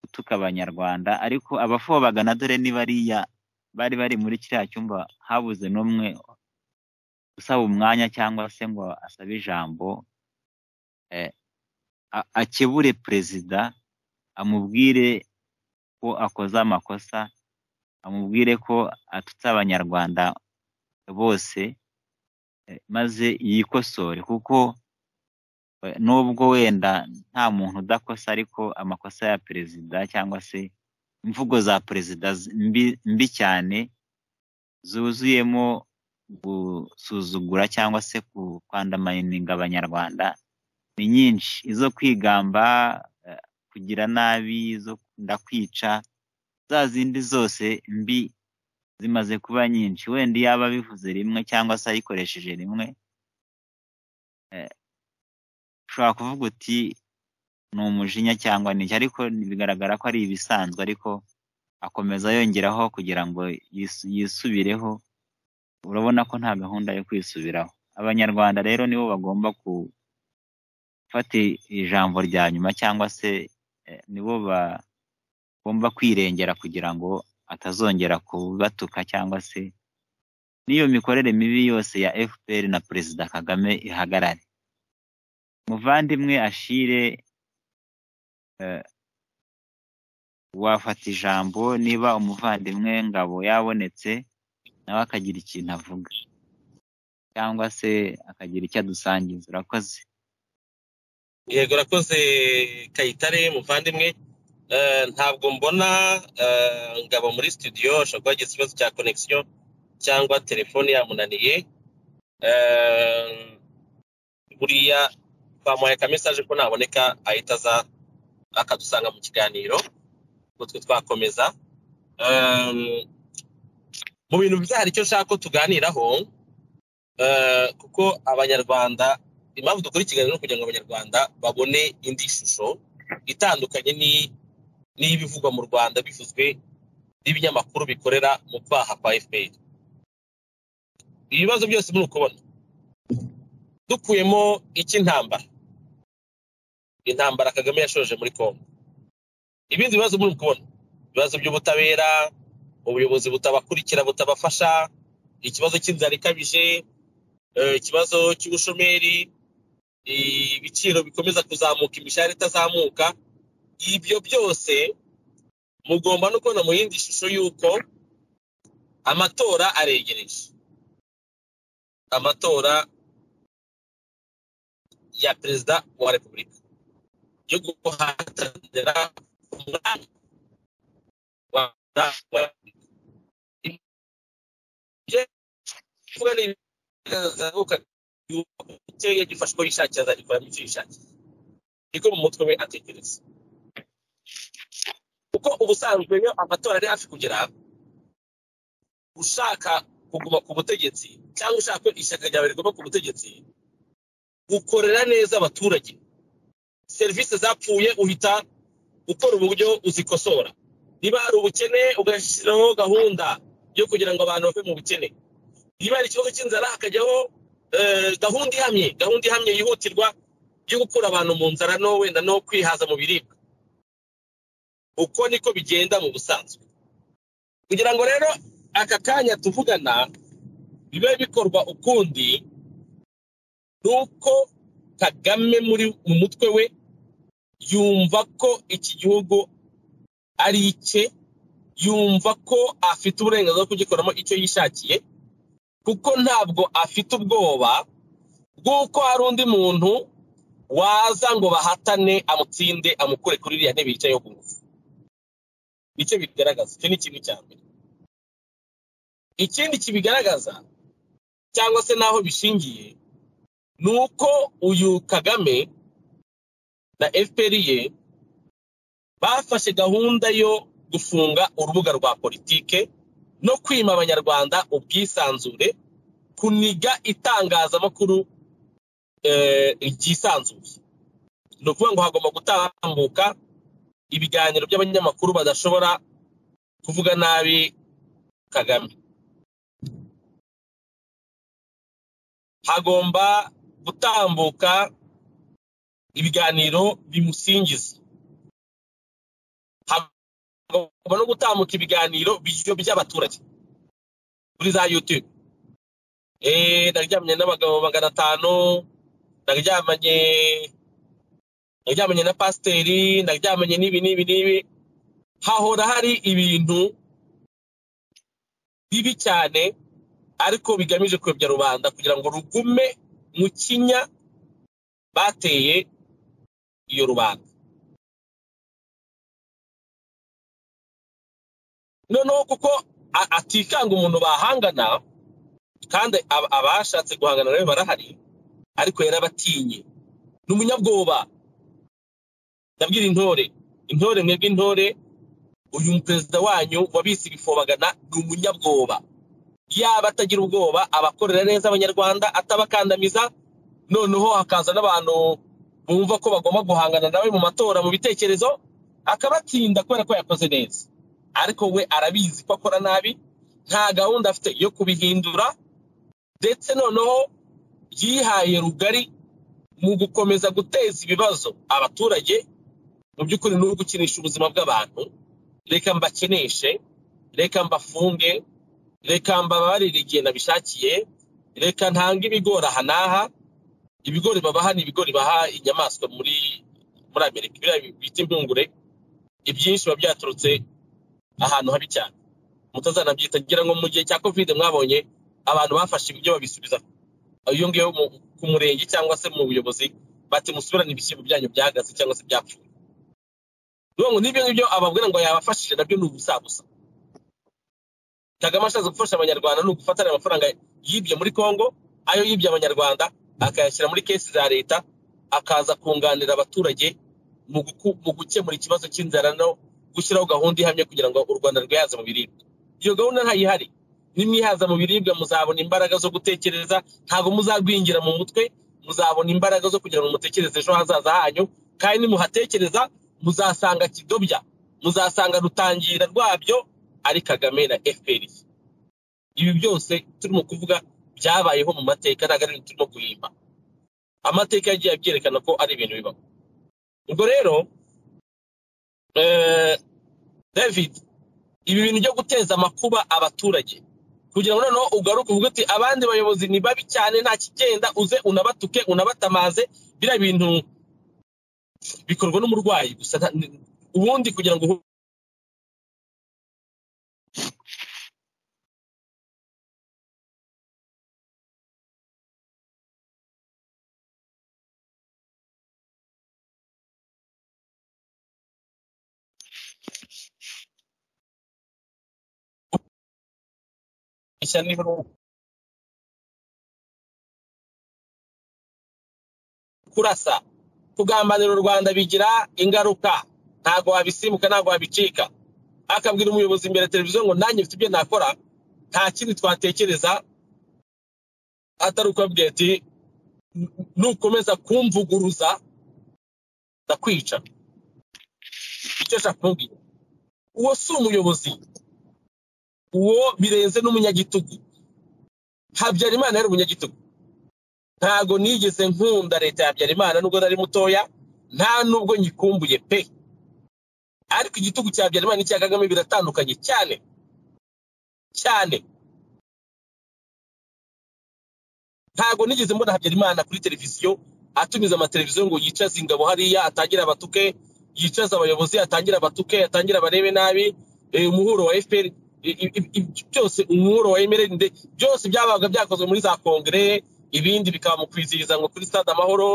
utuka abanyarwanda ariko abafobagana dore ni bariya bari bari muri kiriya cyumba habuze n'umwe usaba umwanya cyangwa se ngo asabe ijambo akebure perezida amubwire ko akoze amakosa amubwire ko atutse abanyarwanda bose maze yikosore kuko nubwo wenda nta muntu udakosa ariko amakosa ya perezida cyangwa se imvugo za perezida mbi cyane zuzuyemo gusuzugura cyangwa se kwandamayininga abanyarwanda ni nyinshi izo kwigamba kugira nabi izo ndakwica za zindi zose mbi zimaze kuba nyinshi wenda yaba abivuze rimwe cyangwa se ayikoresheje rimwe ushobora kuvuga uti ni umujinya cyangwa n'iki ariko bigaragara ko ari ibisanzwe ariko akomeza yongeraho kugira ngo yisubireho urabona ko nta gahunda yo kwisubiraho abanyarwanda rero nibo bagomba ku gufata ijambo rya nyuma cyangwa se nibo bagomba kwirengera kugira ngo atazongera kubatuka cyangwa se n'iyo mikorere mibi yose ya fpr na perezida kagame ihagarare muvandimwe ashire wafata ijambo niba umuvandimwe ngabo yabonetse nawe akagira ikintu avuga cyangwa se akagira icyo adusangiza urakoze yego urakoze kayitare muvandimwe ntabwo mbona ngabo muri studio ashobora kuba yagize ikibazo cya konegisiyo cyangwa telefone yamunaniye buriya twamuhaye akamesaje ko naboneka ahita aza akadusanga mu kiganiro ubwo twe twakomeza Ehm, mu bintu byari icyo nshaka ko tuganiraho eh, kuko abanyarwanda impamvu dukora ikiganiro ni ukugira ngo abanyarwanda babone indi shusho itandukanye ni- n'ibivugwa mu rwanda bivuzwe n'ibinyamakuru bikorera mu kwaha kwa fpr ibibazo byose muri ukubona dukuyemo icy'intambara intambara kagame yashoje muri congo ibindi bibazo muri ukubona ibibazo by'ubutabera ubuyobozi butabakurikira butabafasha ikibazo cy'inzara ikabije eh, ikibazo cy'ubushomeri ibiciro bikomeza kuzamuka imishahara itazamuka ibyo byose mugomba no kubona mu yindi shusho y'uko amatora aregereje amatora ya perezida wa repubulika yo guhatanira umwanya wa wa ibyo kuvuga ni ibizazamuka icyo yagifashe uko yishakira azagikoramo icyo yishakiye niko mu mutwe we atekereza kuko ubusanzwe iyo amatora ari hafi kugera ushaka kuguma ku butegetsi cyangwa ushaka ko ishyaka ryawe riguma ku butegetsi gukorera neza abaturage serivisi zapfuye uhita ukora uburyo uzikosora niba hari ubukene ugashyiraho gahunda yo kugira ngo abantu bave mu bukene niba hari ikibazo cy'inzara hakajyaho eh, gahunda ihamye gahunda ihamye yihutirwa yo gukura abantu mu nzara no wenda no kwihaza mu biribwa uko niko bigenda mu busanzwe kugira ngo rero aka kanya tuvugana bibe bikorwa ukundi ni uko kagame muri mu mutwe we yumva ko iki gihugu ari icye yumva ko afite uburenganzira bwo kugikoramo icyo yishakiye kuko ntabwo afite ubwoba bw'uko hari undi muntu waza ngo bahatane amutsinde amukure kuri iriya ntebe yicayeho ku ngufu nicyo bigaragaza icyo ni kimwe cya mbere ikindi kibigaragaza cyangwa se n'aho bishingiye ni uko uyu kagame na fpr ye bafashe gahunda yo gufunga urubuga rwa politike no kwima abanyarwanda ubwisanzure kuniga itangazamakuru eh, ryisanzuye ni ukuvuga ngo hagomba gutambuka ibiganiro by'abanyamakuru badashobora kuvuga nabi kagame hagomba gutambuka ibiganiro bimusingiza hagomba no gutambuka ibiganiro byo by'abaturage kuri za youtube eh naryamanye n'abagabo magana atanu naryamanye naryamanye na pasiteri naryamanye n'ibi n'ibi n'ibi hahora hari ibintu bibi cyane ariko bigamije kuyobya rubanda kugira ngo rugume mu kinya bateye iyo rubanda noneho kuko a- atikanga umuntu bahangana kandi ab- abashatse guhangana nawe barahari ariko yarabatinye ni umunyabwoba ndabwira intore intore mwebwe intore uyu perezida wanyu wabise ibifobagana ni umunyabwoba yaba atagira ubwoba abakorera neza abanyarwanda atabakandamiza noneho hakaza n'abantu bumva ko bagomba guhangana nawe mu matora mu bitekerezo akabatinda kubera ko yakoze neza ariko we arabizi ko akora nabi nta gahunda afite yo kubihindura ndetse noneho yihaye rugari mu gukomeza guteza ibibazo abaturage mu by'ukuri ni ugukinisha ubuzima bw'abantu reka mbakeneshe reka mbafunge reka mbabarire igihe nabishakiye reka ntange ibigori aha n'aha ibigori babaha ni ibigori baha inyamaswa muri muri amerika biriya bita impungure ibyinshi biba byaturutse ahantu habi cyane mutazanabyita ngira ngo mu gihe cya covid mwabonye abantu bafashe ibyo babisubiza iyo ngiyo mu- ku murenge cyangwa se mu buyobozi bati musubirane ibishyimbo byanyu byahagaze cyangwa se byapfuye ni ukuvuga ngo n'ibyo ngibyo ababwira ngo yabafashije nabyo ni ubusabusa kagame ashatse gufasha abanyarwanda ni ugufatana amafaranga yibye muri congo ayo yibye abanyarwanda akayashyira muri kesi za leta akaza kunganira abaturage mu guku- mu gukemura ikibazo cy'inzara no gushyiraho gahunda ihamye kugira ngo u rwanda rwihaze mu biribwa iyo gahunda ntayihari nimwihaza mu biribwa muzabona imbaraga zo gutekereza ntabwo muzagwingira mu mutwe muzabona imbaraga zo kugira ngo mutekereze ejo hazaza hanyu kandi nimuhatekereza muzasanga kidobya muzasanga rutangira rwabyo ari kagame na fpr ibi byose turimo kuvuga byabayeho mu mateka ntabwo ari ibintu turimo guhimba amateka yagiye abyerekana ko ari ibintu bibaho ubwo rero eh, david ibi bintu byo guteza amakuba abaturage kugira ngo noneho ugaruke uvuge uti abandi bayobozi ni babi cyane nta kigenda uze unabatuke unabatamaze biriya bintu bikorwa n'umurwayi gusa nta- ni- ubundi kugira ngo uhu- ishyano niba ari uwo- kurasa kugambanira u rwanda bigira ingaruka ntabwo wabisimbuka ntabwo wabicika akabwira umuyobozi imbere ya televiziyo ngo nanjye mfite ibyo nakora nta kindi twatekereza atari ukubabwira ati "N- nukomeza kumvuguruza ndakwica icyo nshaka kumubwira uwo si umuyobozi uwo birenze n'umunyagitugu habyarimana yari umunyagitugu ntago nigeze nkunda leta ya habyarimana nubwo nari mutoya nta nubwo nyikumbuye pe ariko igitugu cya habyarimana n'icya kagame biratandukanye cyane cyane ntago nigeze mbona habyarimana kuri televiziyo atumiza amateleviziyo ngo yicaze ingabo hariya atangire abatuke yicaze abayobozi atangire abatuke atangire abarebe nabi eh, umuhuro wa fpr i- i- i- i- byose umuhuro wa emerende byose byabaga byakozwe muri za kongere ibindi bikaba mu kwizihiriza ngo kuri stade amahoro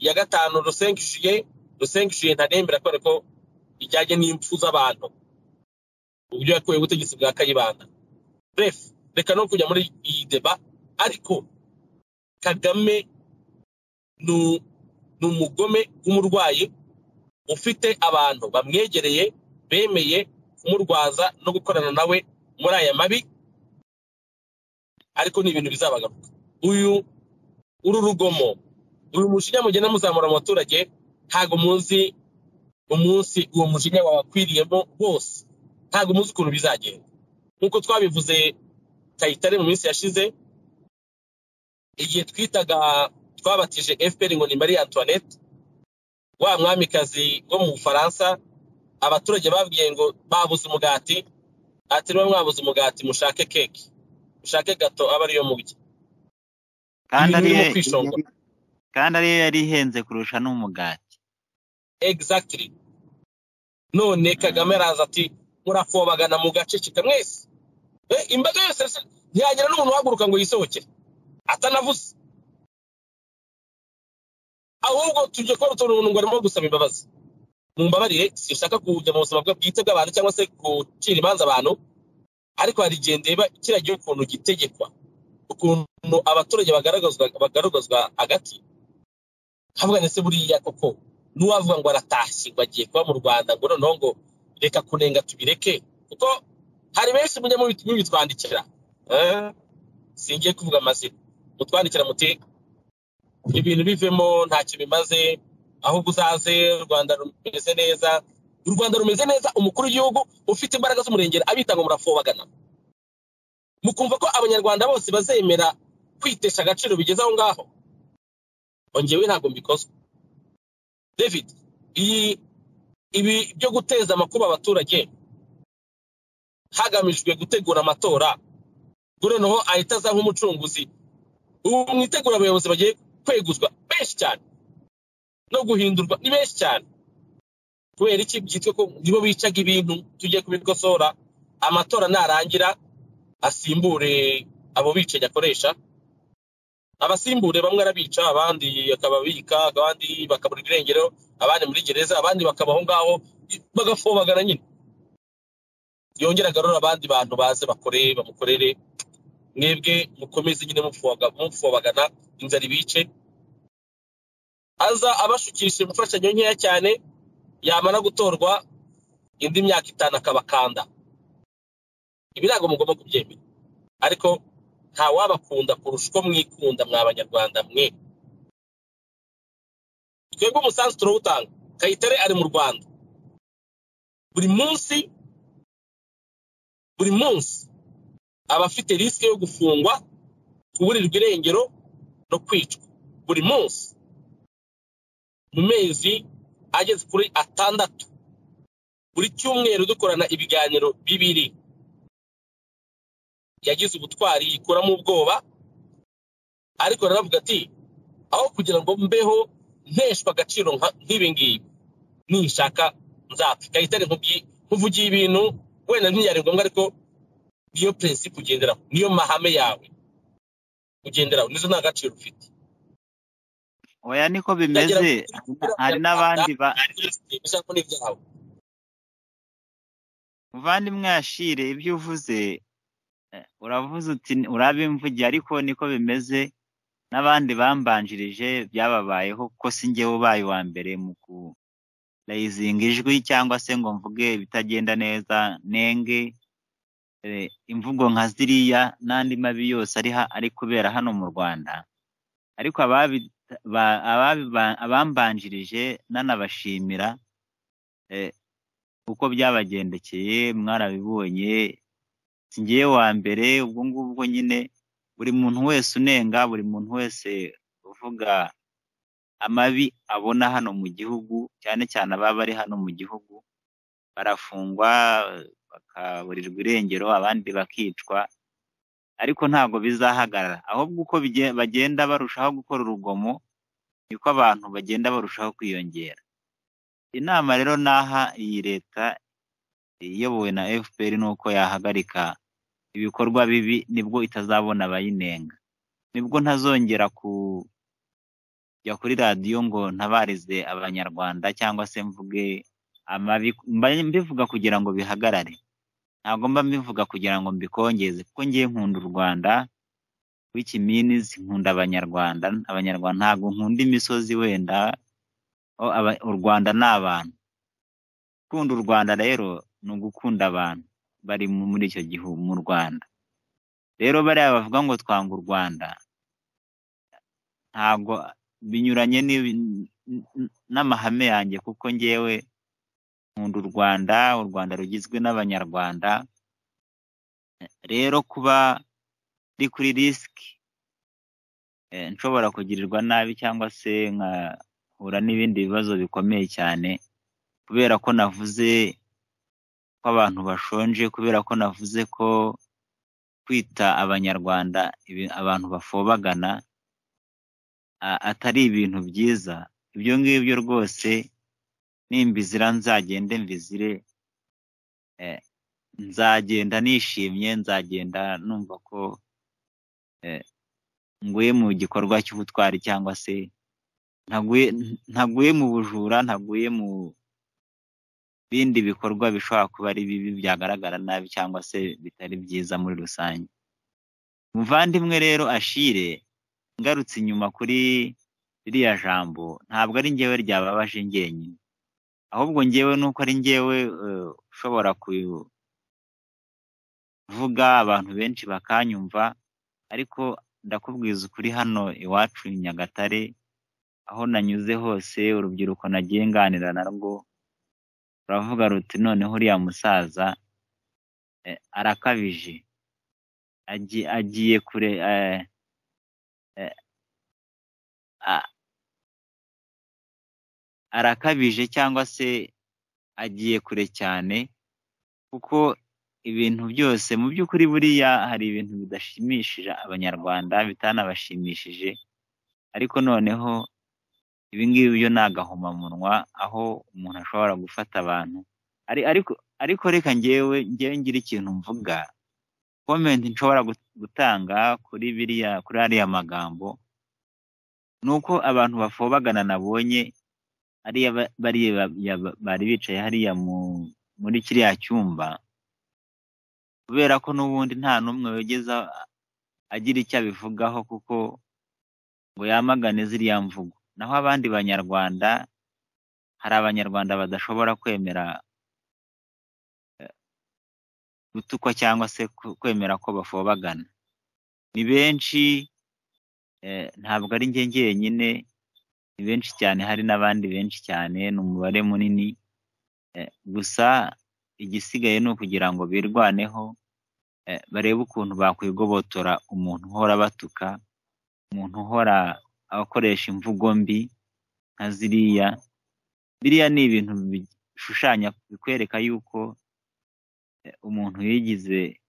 ya gatanu rusengishiye rusengishiye ntanemera kubera ko ijyanye n'impfu z'abantu uburyo yakuye ubutegetsi bwa kayibanda bref reka no kujya muri iyi deba ariko kagame ni u- ni umugome w'umurwayi ufite abantu bamwegereye bemeye kumurwaza no gukorana nawe muri aya mabi ariko ni ibintu bizabagaruka uyu uru rugomo uyu mushinya mugenda muzamura mu baturage ntabwo muzi umunsi uwo mushinya wabakwiriyemo bose ntabwo muzi ukuntu bizagenda nk'uko twabivuze kayitare mu minsi yashize igihe twitaga twabatije fpr ngo ni marie antoinette wa mwamikazi wo mu bufaransa abaturage babwiye ngo babuze umugati ati niba mwabuze umugati mushake keke mushake gato aba ariyo murya kandi Ibintu birimo ariyo- kwishongora. kandi ariyo yari ihenze kurusha n'umugati exactly none kagame araza ati murafobagana mugaceceka mwese Eh, imbaga yose yose- ntiyagira n'umuntu uhaguruka ngo yisohoke atanavuze ahubwo tujye kuba rutonde umuntu ngo arimo gusaba imbabazi mumbabarire sinshaka kujya mu buzima bwe bwite bw'abantu cyangwa se gucira imanza abantu ariko hari igihe ndeba kiriya gihugu ukuntu gitegekwa ukuntu abaturage bagaragazwa bagaragazwa hagati nkavuga ngo ese buriya koko n'uwavuga ngo aratashye ngo agiye kuba mu rwanda ngo noneho ngo reka kunenga tubireke kuko hari benshi mujya mubi- mubitwandikira Eh, singiye kuvuga amazina mutwandikira muti ibintu bivemo ntacyo bimaze ahubwo uzaze u rwanda rumeze neza u rwanda rumeze neza umukuru w'igihugu ufite imbaraga z'umurengera abita ngo murafobagana mukumva ko abanyarwanda bose bazemera kwitesha agaciro bigeze aho ngaho ongewe ntabwo mbikozwa david iyi ibi byo guteza amakuba abaturage hagamijwe gutegura amatora ubwo noneho ahita aza nk'umucunguzi ubu mwitegura abayobozi bagiye kweguzwa benshi cyane no guhindurwa ni benshi cyane kubera iki byitwa ko nibo bicaga ibintu tujye kubikosora amatora narangira asimbure abo bicanyi akoresha abasimbure bamwe arabica abandi akababika abandi bakabura irengero abandi muri gereza abandi bakabaho ngaho bagafobagana nyine yongera agarura abandi bantu baze bakore bamukorere mwebwe mukomeze nyine mufobaga- mufobagana inzara ibice aza abashukisha imfashanyo nkeya cyane yamara gutorwa indi myaka itanu akabakanda ibi ntabwo mugomba kubyemera ariko nta wabakunda kurusha uko mwikunda mwa banyarwanda mwe twebwe umusanzu turawutanga kayitare ari mu rwanda buri munsi buri munsi aba afite risike yo gufungwa kuburirwa irengero no kwicwa buri munsi mu mezi ageze kuri atandatu buri cyumweru dukorana ibiganiro bibiri yagize ubutwari yikuramo ubwoba ariko aravuga ati aho kugira ngo mbeho nteshwa agaciro nk'ibi ngibi nishaka nzapfa ikahitare nkuvugiye ibintu wenda ntibyari ngombwa ariko niyo prinsipe ugenderaho niyo mahame yawe ugenderaho nizo nta gaciro ufite oya niko bimeze hari n'abandi ba muvandimwe yashire ibyo uvuze eh, uravuze uti urabimvugiye ariko niko bimeze n'abandi bambanjirije byababayeho kuko si njyewe ubaye uwa mbere mu kurayizinga ijwi cyangwa se ngo mvuge ibitagenda neza nenge eh, imvugo nka ziriya n'andi mabi yose ari ha- ari kubera hano mu rwanda ariko ababi ba- ababiba- abambanjirije nanabashimira eh, uko byabagendekeye mwarabibonye si ngewe wa mbere ubwo ngubwo nyine buri muntu wese unenga buri muntu wese uvuga amabi abona hano mu gihugu cyane cyane ababa bari hano mu gihugu barafungwa bakaburirwa irengero abandi bakicwa ariko ntabwo bizahagarara ahubwo uko bige- bagenda barushaho gukora urugomo niko abantu bagenda barushaho kwiyongera inama rero n'aha iyi leta iyobowe na fpr ni uko yahagarika ibikorwa bibi nibwo itazabona abayinenga nibwo ntazongera kujya kuri radiyo ngo ntabarize abanyarwanda cyangwa se mvuge amabi mba mbivuga kugira ngo bihagarare ntabwo mba mbivuga kugira ngo mbikongeze kuko ngiye nkunda u rwanda w'ikiminizi nkunda abanyarwanda abanyarwanda ntabwo nkunda imisozi wenda o, aba- u rwanda ni abantu gukunda u rwanda rero ni ugukunda abantu bari mu- muri icyo gihugu mu rwanda rero bariya bavuga ngo twanga u rwanda ntabwo binyuranye n'ibi- n'amahame yanjye kuko ngewe nkunda u rwanda u rwanda rugizwe n'abanyarwanda rero kuba ndi kuri risiki eh, nshobora kugirirwa nabi cyangwa se nkahura n'ibindi bibazo bikomeye cyane kubera ko navuze ko abantu bashonje kubera ko navuze ko kwita abanyarwanda ibi- abantu bafobagana a- atari ibintu byiza ibyo ngibyo rwose nimbizira nzagende mbizire eh, nzagenda nishimye nzagenda numva ko eh, nguye mu gikorwa cy'ubutwari cyangwa se ntaguye ntaguye mu bujura ntaguye mu bindi bikorwa bishobora kuba ari bibi byagaragara nabi cyangwa se bitari byiza muri rusange muvandimwe rero ashire ngarutse inyuma kuri ririya jambo ntabwo ari njyewe ryababaje njyenyine ahubwo njyewe nuko ari njyewe eh, ushobora kuvuga abantu benshi bakanyumva ariko ndakubwiza ukuri hano iwacu i nyagatare aho nanyuze hose urubyiruko nagiye nganira narwo ruravuga ruti noneho uriya musaza eh, arakabije Agi- agiye kure eh, eh, a- arakabije cyangwa se agiye kure cyane kuko ibintu byose mu by'ukuri buriya hari ibintu bidashimishije abanyarwanda bitanabashimishije ariko noneho ibi ngibi byo ni agahomamunwa aho umuntu ashobora gufata abantu Ari- ariko ariko reka ngewe ngewe ngira ikintu mvuga komenti nshobora gut- gutanga kuri biriya kuri ariya magambo ni uko abantu bafobagana nabonye ariya ba- bariya ba- ya- bari bicaye hariya mu- muri kiriya cyumba kubera ko n'ubundi nta n'umwe wigeze a- agira icyo abivugaho kuko ngo yamagane ziriya mvugo naho abandi banyarwanda hari abanyarwanda badashobora kwemera eh, gutukwa cyangwa se ku- kwemera ko bafobagana ni benshi eh, ntabwo ari njye njyenyine ni benshi cyane hari n'abandi benshi cyane ni umubare munini eh, gusa igisigaye ni ukugira ngo birwaneho eh, barebe ukuntu bakwigobotora umuntu uhora batuka umuntu uhora akoresha imvugo mbi nka ziriya biriya ni ibintu bishushanya bikwereka yuko eh, umuntu yigize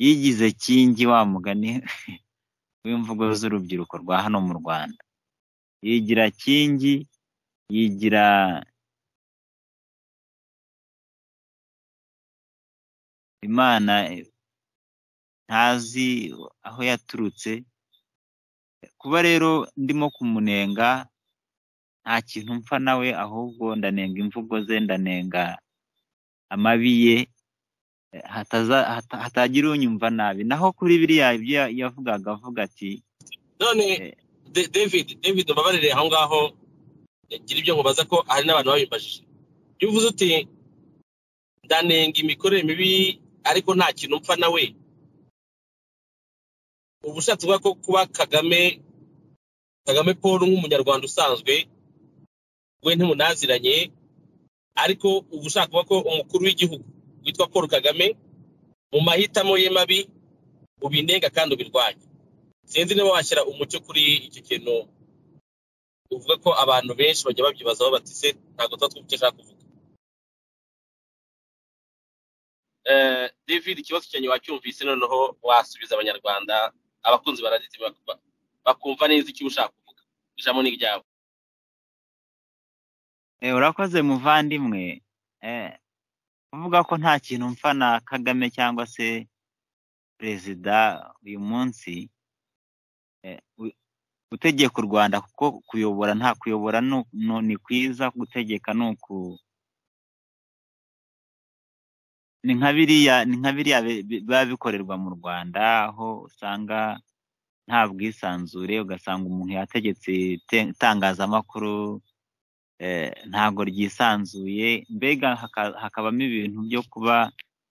yigize kingi wa mugani w'imvugo z'urubyiruko rwa hano mu rwanda yigira kingi yigira imana eh, ntazi aho yaturutse kuba rero ndimo kumunenga nta kintu mpfa nawe ahubwo ndanenga imvugo ze ndanenga amabi ye eh, hataza- hata- hatagira unyumva nabi naho kuri biriya ibyo ya- yavugaga avuga ati none Eh. Da- david david mbabarire aho ngaho ngira ibyo nkubaza ko hari n'abantu babimbajije iyo uvuze uti ndanenga imikorere mibi ariko nta kintu mpfa nawe uba ushatse kuvuga ko kuba kagame kagame paul nk'umunyarwanda usanzwe we ntimunaziranye ariko uba ushaka kuvuga ko umukuru w'igihugu witwa paul kagame mu mahitamo ye mabi ubinenga kandi ubirwanya sinzi niba washyira umucyo kuri icyo kintu uvuga ko abantu benshi bajya babyibazaho bati se ntabwo tuba twumva icyo ashaka kuvuga Eh, david ikibazo cyanyu wacyumvise noneho wasubiza abanyarwanda abakunzi ba radiyo bak- bakumva neza icyo uba ushaka kuvuga ijambo ni iryabo Eh, urakoze muvandimwe Eh, kuvuga ko nta kintu mpfa na kagame cyangwa se perezida uyu munsi eh, u- gutegeka u rwanda kuko kuyobora nta kuyobora ni u- ni- ni kwiza gutegeka ni uku ni nka biriya ni nka biriya bi- bi- biba bikorerwa mu rwanda aho usanga nta bwisanzure ugasanga umuntu yategetse ite- itangazamakuru eh, ntago ryisanzuye mbega haka- hakabamo ibintu byo kuba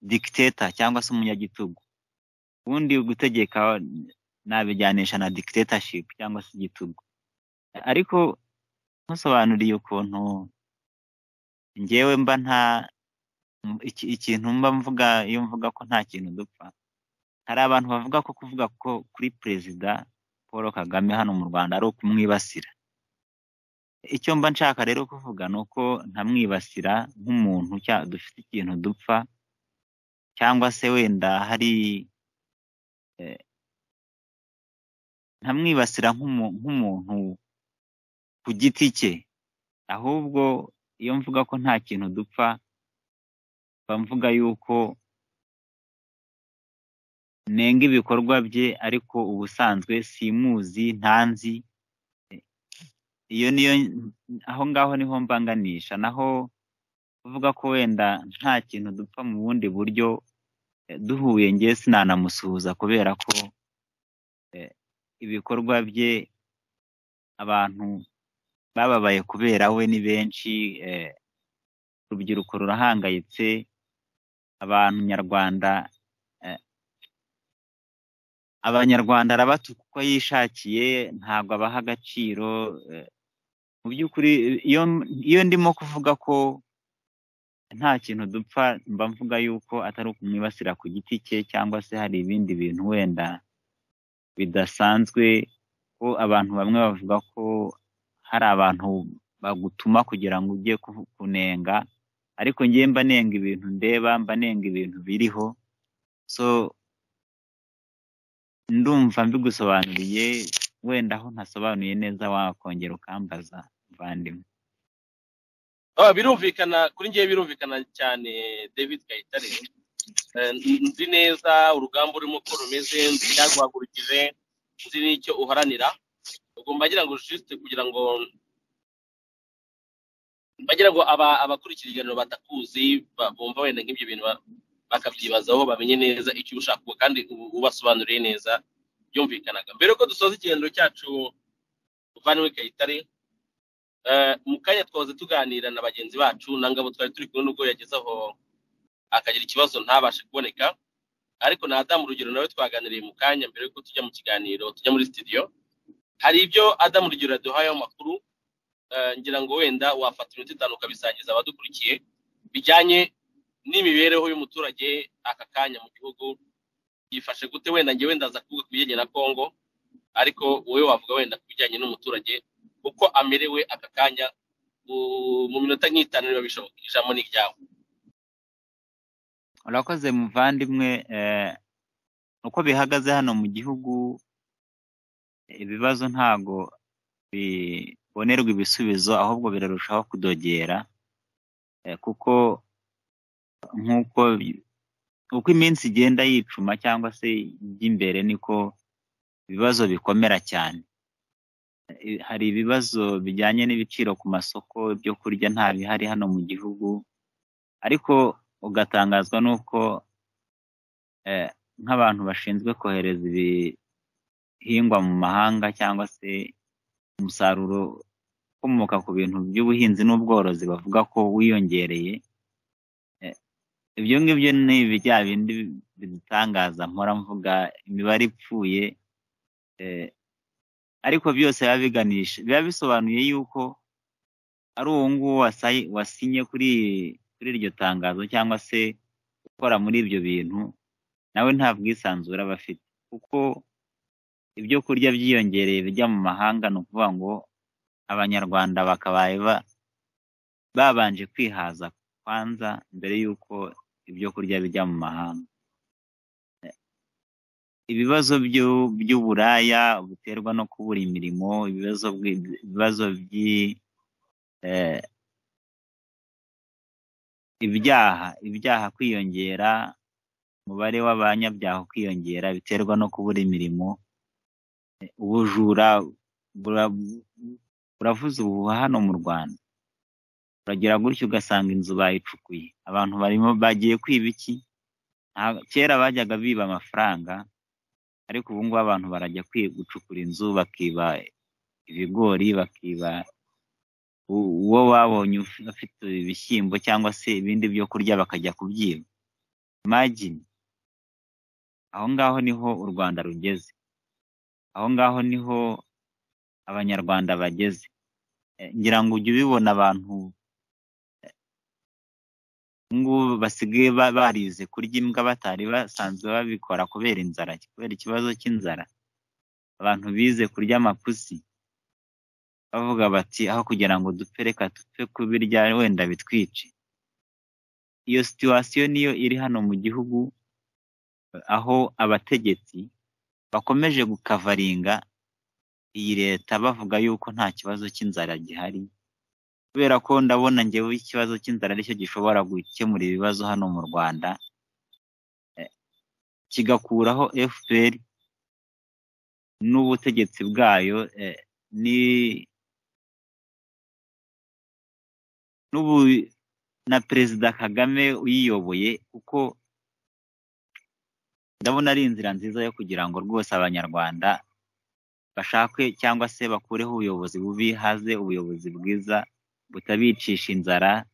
dikiteta cyangwa se umunyagitugu ubundi gutegeka nabijyanisha na dictatorship cyangwa se igitugu ariko ntusobanuriye ukuntu njyewe mba nta m- iki- ikintu mba mvuga iyo mvuga ko nta kintu dupfa hari abantu bavuga ko kuvuga ko kuri perezida paul kagame hano mu rwanda ari ukumwibasira icyo mba nshaka rero kuvuga ni uko ntamwibasira nk'umuntu cya- dufite ikintu dupfa cyangwa se wenda hari eh, ntamwibasira nk'umu- nk'umuntu ku giti cye ahubwo iyo mvuga ko nta kintu dupfa mba mvuga yuko nenga ibikorwa bye ariko ubusanzwe simuzi ntanzi iyo niyo aho ngaho niho mbanganisha naho kuvuga ko wenda nta kintu dupfa mu bundi buryo eh, duhuye ngewe sinanamusuhuza kubera ko eh, ibikorwa bye abantu bababaye kubera we ni benshi eh, urubyiruko rurahangayitse abantu nyarwanda eh, abanyarwanda arabatuka uko yishakiye ntabwo abaha agaciro eh, mu by'ukuri iyo iyo ndimo kuvuga ko nta kintu dupfa mba mvuga yuko atari ukumwibasira ku giti cye cyangwa se hari ibindi bintu wenda bidasanzwe ko abantu bamwe bavuga ko hari abantu bagutuma kugira ngo ujye ku- kunenga ariko njyewe mba nenga ibintu ndeba mba nenga ibintu biriho so ndumva mbigusobanuriye wenda aho ntasobanuye neza wakongera ukambaza muvandimwe Ah, birumvikana kuri ngewe birumvikana cyane david kayitare Eh, n- nzi neza urugamba urimo uko rumeze nzi icyarwagurukije nzi n'icyo uharanira ubwo mbagira ngo juste kugira ngo mbagira ngo aba abakurikira ikiganiro batakuzi ba- bumva wenda nk'ibyo bintu ba- bakabyibazaho bamenye neza icyo uba ushaka kuvuga kandi u- ubasobanuriye neza byumvikanaga mbere ko dusoza ikiganiro cyacu uvanywe kayitare eh, mu kanya twahoze tuganira na bagenzi bacu na ngabo twari turi kumwe n'ubwo yageze aho akagira ikibazo ntabashe kuboneka ariko na adamu urugero nawe twaganiriye mu kanya mbere yuko tujya mu kiganiro tujya muri studio hari ibyo adamu urugero yaduhayeho amakuru eh, ngira ngo wenda wafata iminota itanu ukabisangiza abadukurikiye bijyanye n'imibereho y'umuturage aka kanya mu gihugu yifashe gute wenda njye wenda aza kuvuga ku bijyanye na kongo ariko wowe wavuga wenda ku bijyanye n'umuturage uko amerewe aka kanya u- mu minota nk'itanu niba bishoboka ijambo ni iryawe urakoze muvandimwe eh, uko bihagaze hano mu gihugu ibibazo ntago bibonerwa ibisubizo ahubwo birarushaho kudogera eh, kuko nk'uko bi- uko iminsi igenda yicuma cyangwa se ijya imbere niko ibibazo bikomera cyane Eh, hari ibibazo bijyanye n'ibiciro ku masoko ibyo kurya nta bihari hano mu gihugu ariko ugatangazwa n'uko eh, nk'abantu bashinzwe kohereza ibihingwa mu mahanga cyangwa se umusaruro ukomoka ku bintu by'ubuhinzi n'ubworozi bavuga ko wiyongereye eh, ibyo ngibyo ni bya bindi bidutangaza mpora mvuga imibare ipfuye eh, ariko byose biba biganisha biba bisobanuye yuko ari uwo nguwo wasayi- wasinye kuri kuri iryo tangazo cyangwa se ukora muri ibyo bintu nawe nta bwisanzure aba afite kuko ibyo kurya byiyongereye bijya mu mahanga ni ukuvuga ngo abanyarwanda bakabaye ba- babanje kwihaza kwanza mbere y'uko ibyo kurya bijya mu mahanga ibibazo byu- by'uburaya buterwa no kubura imirimo ibibazo bwi- ibibazo by'i eh, ibyaha ibyaha kwiyongera umubare w'abanyabyaha kwiyongera biterwa no kubura imirimo Eh, ubujura bura- buravuze ubuhuha hano mu rwanda uragera gutya ugasanga inzu bayicukuye abantu barimo bagiye kwiba iki Nta- kera bajyaga biba amafaranga ariko ubu ngubu abantu barajya kwi- gucukura inzu bakiba ibigori bakiba u- uwo babonye uf- afite ibishyimbo cyangwa se ibindi byo kurya bakajya kubyiba imagine aho ngaho niho u rwanda rugeze aho ngaho niho abanyarwanda bageze Eh, ngira ngo ujye ubibona abantu eh, ubu ngubu basigaye ba- barize kurya imbwa batari basanzwe babikora kubera inzara kubera ikibazo cy'inzara abantu bize kurya amapusi bavuga bati aho kugira ngo dupfe reka dupfe kubirya wenda bitwice iyo situwasiyo niyo iri hano mu gihugu aho abategetsi bakomeje gukavaringa iyi leta bavuga yuko nta kibazo cy'inzara gihari kubera ko ndabona njyewe ikibazo cy'inzara aricyo gishobora gukemura ibibazo hano mu rwanda eh, kigakuraho fpr n'ubutegetsi bwayo eh, ni n'ubu na perezida kagame uyiyoboye kuko ndabona ari inzira nziza yo kugira ngo rwose abanyarwanda bashakwe cyangwa se bakureho ubuyobozi bubi haze ubuyobozi bwiza butabicisha inzara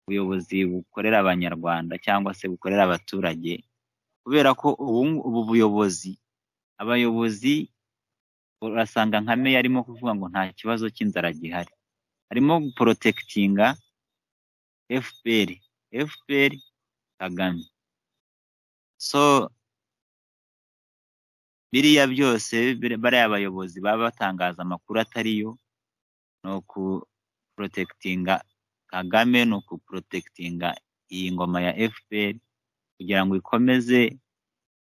ubuyobozi bukorera abanyarwanda cyangwa se bukorera abaturage kubera ko ubu ubu buyobozi abayobozi urasanga nka meya arimo kuvuga ngo nta kibazo cy'inzara gihari arimo guporotekitinga fpr fpr kagame so biriya byose biri- bariya bayobozi baba batangaza amakuru atari yo ni ukuporotekitinga kagame ni ukuporotekitinga iyi ngoma ya fpr kugira ngo ikomeze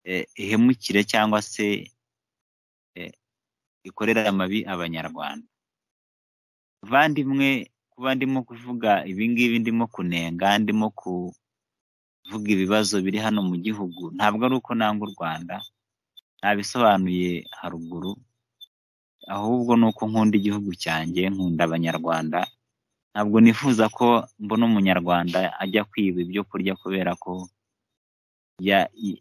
eh, ihemukire cyangwa se eh, ikorere amabi abanyarwanda bavandimwe kuba ndimo kuvuga ibi ngibi ndimo kunenga ndimo kuvuga ibibazo biri hano mu gihugu ntabwo ari uko nanga u rwanda nabisobanuye haruguru ahubwo ni uko nkunda igihugu cyanjye nkunda abanyarwanda ntabwo nifuza ko mbona umunyarwanda ajya kwiba ibyo kurya kubera ko ya- y-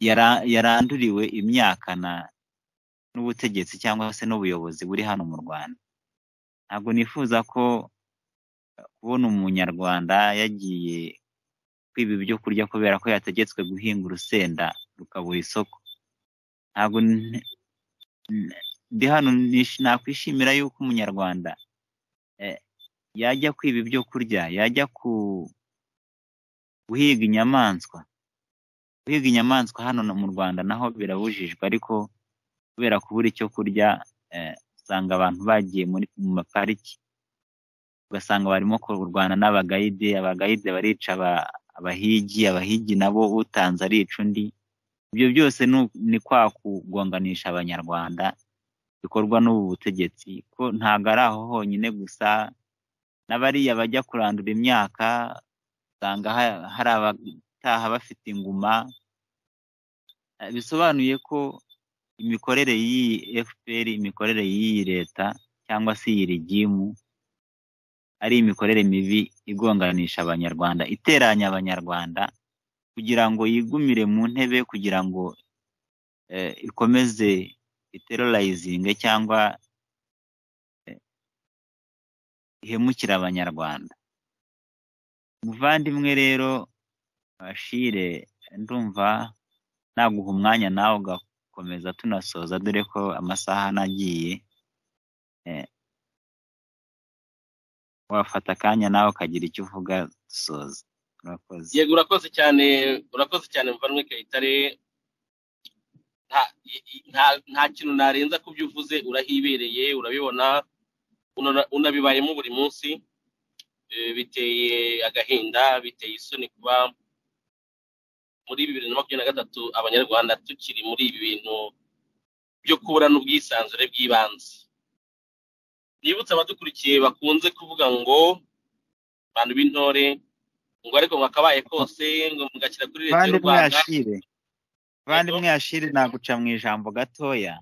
yara- yaranduriwe imyaka na n'ubutegetsi cyangwa se n'ubuyobozi buri hano mu rwanda ntabwo nifuza ko kubona umunyarwanda yagiye kwiba ibyo kurya kubera ko yategetswe guhinga urusenda rukabura isoko ntabwo ndi hano nakwishimira yuko umunyarwanda yajya kwiba ibyo kurya yajya guhiga inyamaswa guhiga inyamaswa hano mu rwanda naho birabujijwe ariko kubera kubura icyo kurya usanga abantu bagiye mu mapariki ugasanga barimo kurwana n'abagayide abagayide barica abahigi abahigi nabo utanze arica undi ibyo byose ni kwa kugonganisha abanyarwanda bikorwa n'ubu butegetsi ko ntabwo ari aho honyine gusa n'abariya bajya kurandura imyaka usanga hari abataha bafite inguma bisobanuye ko imikorere y'iyi efuperi imikorere y'iyi leta cyangwa se iyi rigimu ari imikorere mibi igonganisha abanyarwanda iteranya abanyarwanda kugira ngo yigumire mu ntebe kugira ngo ikomeze iterorizinge cyangwa ihemukire abanyarwanda muvandimwe rero bashire ndumva naguha umwanya nawe ugakomeza tunasoza dore ko amasaha anagiye wafata akanya nawe ukagira icyo uvuga dusoza urakoze yego urakoze cyane urakoze cyane muvandimwe kayitare nta kintu narenza kubyo uvuze urahibereye urabibona unabibayemo buri munsi biteye agahinda biteye isoni kuba muri bibiri na makumyabiri na gatatu abanyarwanda tukiri muri ibi bintu byo kubura n'ubwisanzure bw'ibanze nibutse abadukurikiye bakunze kuvuga ngo abantu b'intore ngo ariko mwakabaye kose ngo mugakira kuri leta y'u rwanda abandi mwiyashire naguca mu ijambo gatoya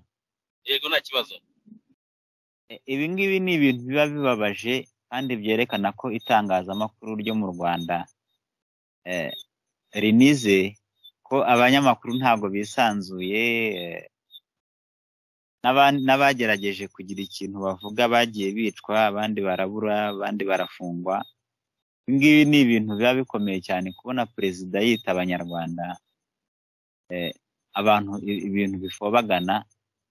yego nta kibazo ibi ngibi ni ibintu biba bibabaje kandi byerekana ko itangazamakuru ryo mu rwanda rinize ko abanyamakuru ntabwo bisanzuye n'abagerageje kugira ikintu bavuga bagiye bicwa abandi barabura abandi barafungwa ibi ngibi ni ibintu biba bikomeye cyane kubona perezida yita abanyarwanda abantu ibintu bifobagana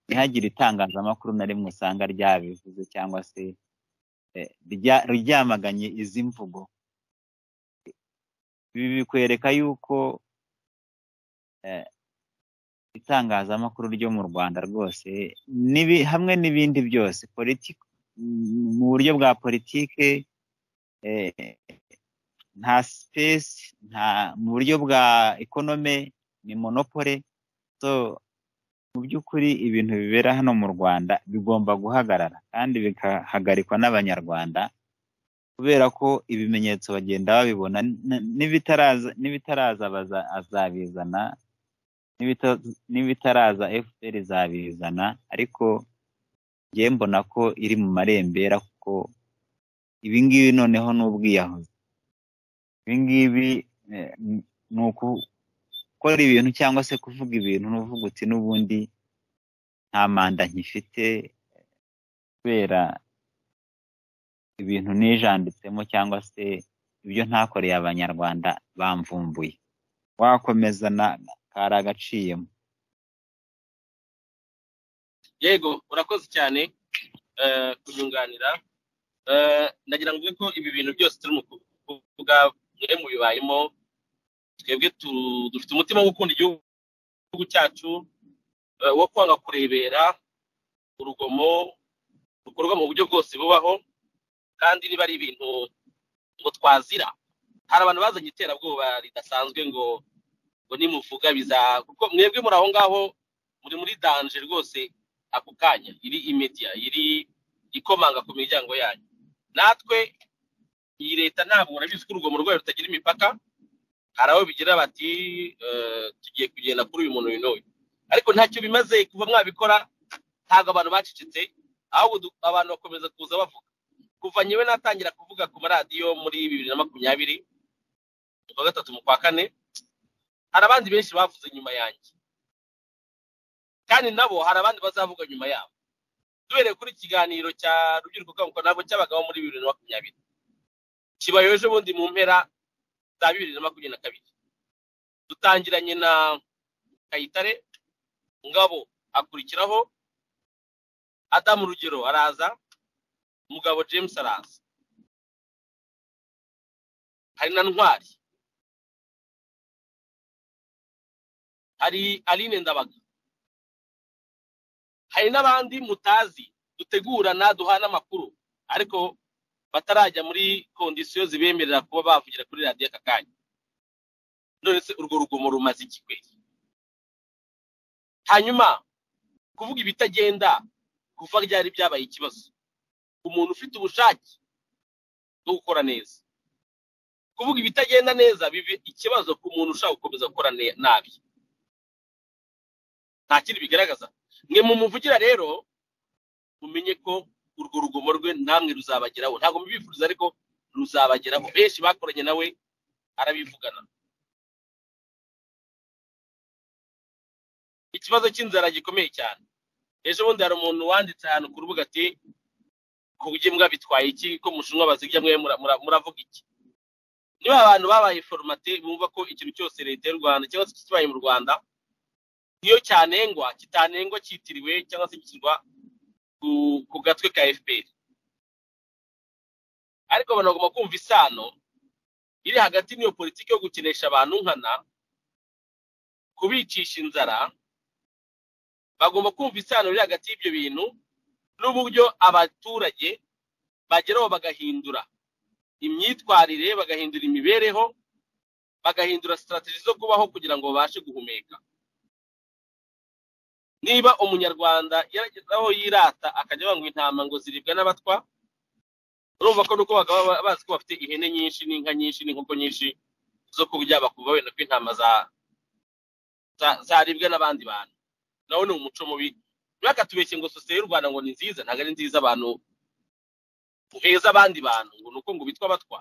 ntihagire itangazamakuru na rimwe usanga ryabivuze cyangwa se ryamaganye izi mvugo ibi bikwereka yuko itangazamakuru ryo mu rwanda rwose hamwe n'ibindi byose mu buryo bwa politike nta sipesi mu buryo bwa ekonome ni monopole so mu by'ukuri ibintu bibera hano mu rwanda bigomba guhagarara kandi bigahagarikwa n'abanyarwanda kubera ko ibimenyetso bagenda babibona n'ibitaraza azabizana n'ibitaraza fpr izabizana ariko ngewe mbona ko iri mu marembera kuko ibingibi noneho ni ubwiyahuzi ibingibi ni uku gukora ibintu cyangwa se kuvuga ibintu n'uvuga uti n'ubundi nta manda nkifite kubera ibintu nijanditsemo cyangwa se ibyo ntakoreye abanyarwanda bamvumbuye wakomeza na kari agaciyemo yego urakoze cyane kunyunganira ndagira ngo ko ibi bintu byose turi mu kuvuga mwe mu bibayemo twebwe dufite umutima wo gukunda igihugu cyacu wo kwanga kurebera urugomo rukorwa mu buryo bwose bubaho kandi niba ari ibintu ngo twazira hari abantu bazanye iterabwoba ridasanzwe ngo ngo nimuvuga biza kuko mwebwe muri aho ngaho muri muri danje rwose ako kanya iri imediya iri ikomanga ku miryango yanyu natwe iyi leta ntabwo murabizi ko urugomo rwayo rutagira imipaka hari aho bigira bati tugiye kugenda kuri uyu muntu uyu n'uyu ariko ntacyo bimaze kuba mwabikora ntabwo abantu bacecetse ahubwo abantu bakomeza kuza bavuga kuva nyewe natangira kuvuga ku maradiyo muri bibiri na makumyabiri kuwa gatatu mu kwa kane hari abandi benshi bavuze nyuma yanjye kandi nabo hari abandi bazavuga nyuma yabo duhereye kuri ikiganiro cya rubyiruko kanguka ntabwo cyabagaho muri bibiri na makumyabiri kibaye ejo bundi mu mpera za bibiri na makumyabiri na kabiri dutangiranye na kayitare ngabo akurikiraho adamu rugero araza mugabo james araza hari na ntwari hari aline ndabaga hari n'abandi mutazi dutegurana duhana amakuru ariko batarajya muri kondisiyo zibemerera kuba bavugira kuri radiyo aka kanya none se urwo rugomo rumaze ikikweri hanyuma kuvuga ibitagenda kuva ryari byabaye ikibazo umuntu ufite ubushake bwo gukora neza kuvuga ibitagenda neza biba ikibazo ku muntu ushaka gukomeza gukora nabi nta kindi bigaragaza mwe mumuvugira rero mumenye ko urwo rugomo rwe namwe ruzabageraho ntabwo mubifuriza ariko ruzabageraho benshi bakoranye nawe arabivugana ikibazo cy'inzara gikomeye cyane ejo bundi hari umuntu wanditse ahantu ku rubuga ati ku bujye mwabitwaye iki ko mushinwa bazirya mwe muravuga iki niba abantu babaye foromate bumva ko ikintu cyose leta y'u rwanda cyangwa se kibaye mu rwanda niyo cyanengwa kitanengwa cyitiriwe cyangwa se gishyirwa ku gatwe ka fpr ariko abantu bagomba kumva isano iri hagati n'iyo politiki yo gukinisha abantu nkana kubicisha inzara bagomba kumva isano iri hagati y'ibyo bintu n'uburyo abaturage bageraho bagahindura imyitwarire bagahindura imibereho bagahindura sitarategi zo kubaho kugira ngo babashe guhumeka niba umunyarwanda yarageze aho yirata akajya banywa intama ngo ziribwa n'abatwa urumva ko nuko bakaba bazi ko bafite ihene nyinshi n'inka nyinshi n'inkoko nyinshi zo kurya bakumva wenda ko intama zaribwa n'abandi bantu nawo ni umuco mubi ntibakatubeshye ngo sosiyete y'u rwanda ngo ni nziza ntabwo ari nziza abantu uheza abandi bantu ngo ni uko ngo bitwa batwa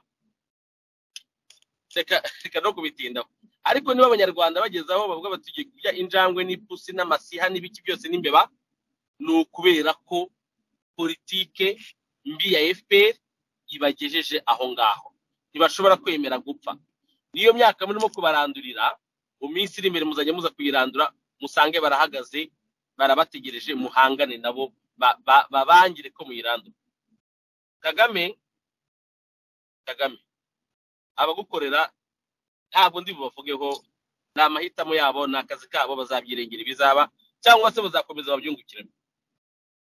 reka no kubitindaho ariko niba abanyarwanda bageze aho bavuga bati tugiye kurya injangwe n'ipusi n'amasiha n'ibiki byose n'imbeba ni ukubera ko politike mbi ya fpr ibagejeje aho ngaho ntibashobora kwemera gupfa niyo myaka murimo kubarandurira mu minsi iri imbere muzajya muza kuyirandura musange barahagaze barabategereje muhangane nabo babangire ko muyirandura kagame kagame abagukorera ntabwo ndi bubavugeho ni amahitamo yabo ni akazi kabo bazabyirengera ibizaba cyangwa se bazakomeza babyungukiremo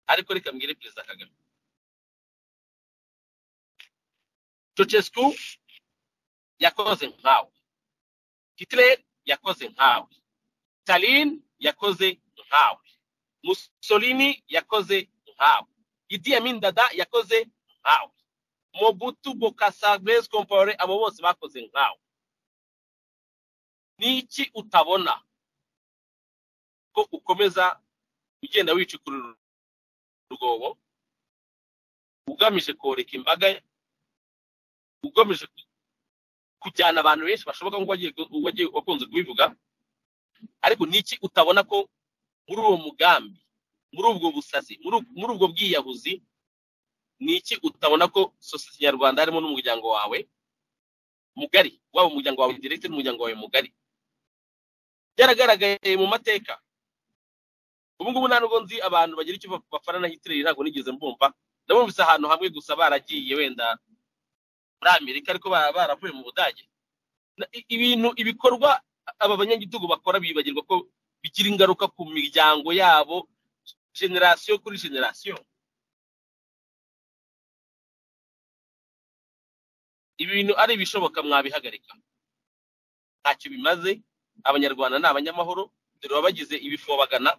ariko reka mbwire perezida kagame cocescu yakoze nkawe hitler yakoze nkawe stalin yakoze nkawe mussolini yakoze nkawe idi amin dada yakoze nkawe mobutu bokasa grace compaore abo bose bakoze nkawe n'iki utabona ko ukomeza ugenda wicukurura urwobo ugamije koreka imbaga ugamije kujyana abantu benshi bashoboka nk'uwagiye wakunze kubivuga ariko n'iki utabona ko muri uwo mugambi muri ubwo busazi muri ubwo bwiyahuzi n'iki utabona ko sosiyete nyarwanda harimo n'umuryango wawe mugari waba umuryango wawe direkite n'umuryango wawe mugari byaragaragaye mu mateka ubu ngubu nta nubwo nzi abantu bagira icyo bafana na hitler ntabwo nigeze mbumva ndabumvise ahantu hamwe gusa baragiye wenda muri amerika ariko baravuye mu budage ibintu ibikorwa aba banyagitugu bakora bibagirwa ko bigira ingaruka ku miryango yabo generasiyo kuri generasiyo ibi bintu ari ibishoboka mwabihagarika ntacyo bimaze abanyarwanda ni abanyamahoro dore baba bagize ibifobagana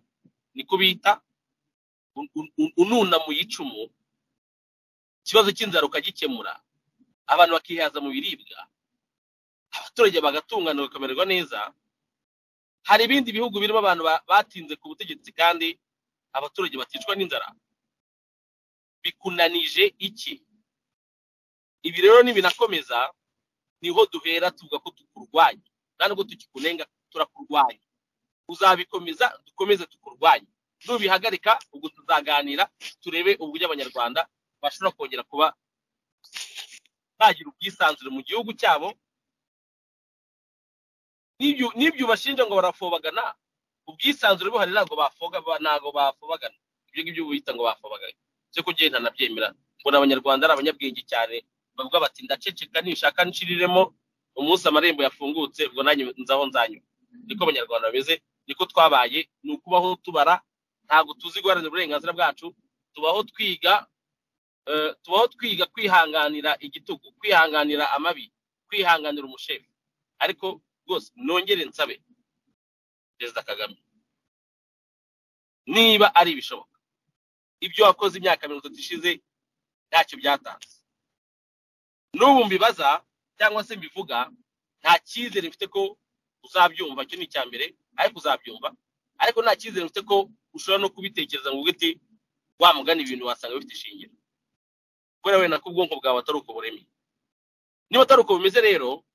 niko bita ununa mu icumu ikibazo cy'inzara ukagikemura abantu bakihaza mu biribwa abaturage bagatungana bakamererwa neza hari ibindi bihugu birimo abantu batinze ku butegetsi kandi abaturage baticwa n'inzara bikunanije iki ibi rero nibinakomeza niho duhera tuvuga ko tukurwanya nta nubwo tukikunenga turakurwanya uzabikomeza dukomeze tukurwanye nubihagarika ubwo tuzaganira turebe uburyo abanyarwanda bashobora kongera kuba bagira ubwisanzure mu gihugu cyabo n'ibyo n'ibyo bashinja ngo barafobagana ubwisanzure buhari ntabwo bafoga ntabwo bafobagana ibyo ngibyo bita ngo bafobagana cyo kugira ntanabyemera mbona abanyarwanda ari abanyabwenge cyane bavuga bati ndaceceka nishaka nshiriremo umunsi amarembo yafungutse ubwo nanjye nzaho nzanyura niko abanyarwanda bameze niko twabaye ni ukubaho tubara ntabwo tuzi guharanira uburenganzira bwacu tubaho twiga tubaho twiga kwihanganira igitugu kwihanganira amabi kwihanganira umushefu ariko rwose nongere nsabe perezida kagame niba ari ibishoboka ibyo wakoze imyaka mirongo itatu ishize ntacyo byatanze n'ubu mbibaza cyangwa se mbivuga nta cyizere mfite ko uzabyumva cyo ni icya mbere ariko uzabyumva ariko nta cyizere mfite ko ushobora no kubitekereza ngo uti wamugana ibintu wasanga bifite ishingiro kubera wenda ko ubwonko bwawe atari uko buremye niba atari uko bimeze rero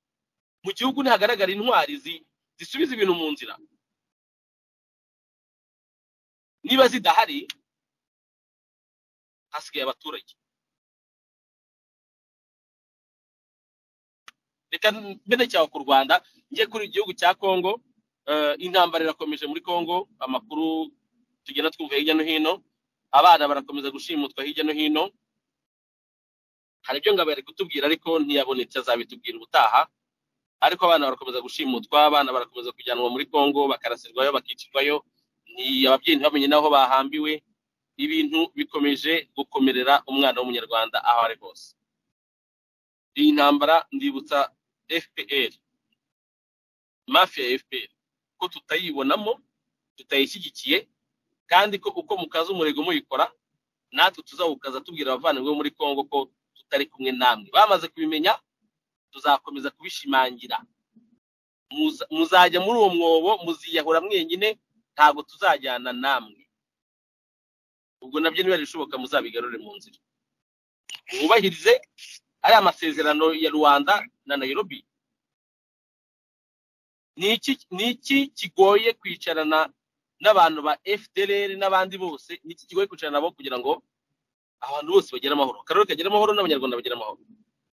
mu gihugu ntihagaragara intwari zisubiza ibintu mu nzira niba zidahari hasigaye abaturage reka mbere cyawe ku rwanda njye kuri igihugu cya kongo intambara irakomeje muri kongo amakuru tugenda twumva hirya no hino abana barakomeza gushimutwa hirya no hino hari ibyo ngabo yari kutubwira ariko ntiyabonetse azabitubwira ubutaha ariko abana barakomeza gushimutwa abana barakomeza kujyanwa muri kongo bakarasirwayo bakicirwayo ababyeyi ntibamenye n'aho bahambiwe ibintu bikomeje gukomerera umwana w'umunyarwanda aho ari hose iyi ntambara ndibutsa fpr mafiya ya fpr ko tutayibonamo tutayishyigikiye kandi ko uko mukaza umurego muyikora natwe tuzawukaza tubwira abavandimwe muri congo ko tutari kumwe namwe bamaze kubimenya tuzakomeza kubishimangira muzajya muri uwo mwobo muziyahura mwenyine ntabwo tuzajyana namwe ubwo nabyo niba bishoboka muzabigarure mu nzira mwubahirize ari amasezerano ya rwanda na nairobi ni iki kigoye kwicarana n'abantu ba fdr n'abandi bose ni iki kigoye kwicarana nabo kugira ngo abantu bose bagire amahoro akarere kagire amahoro n'abanyarwanda bagire amahoro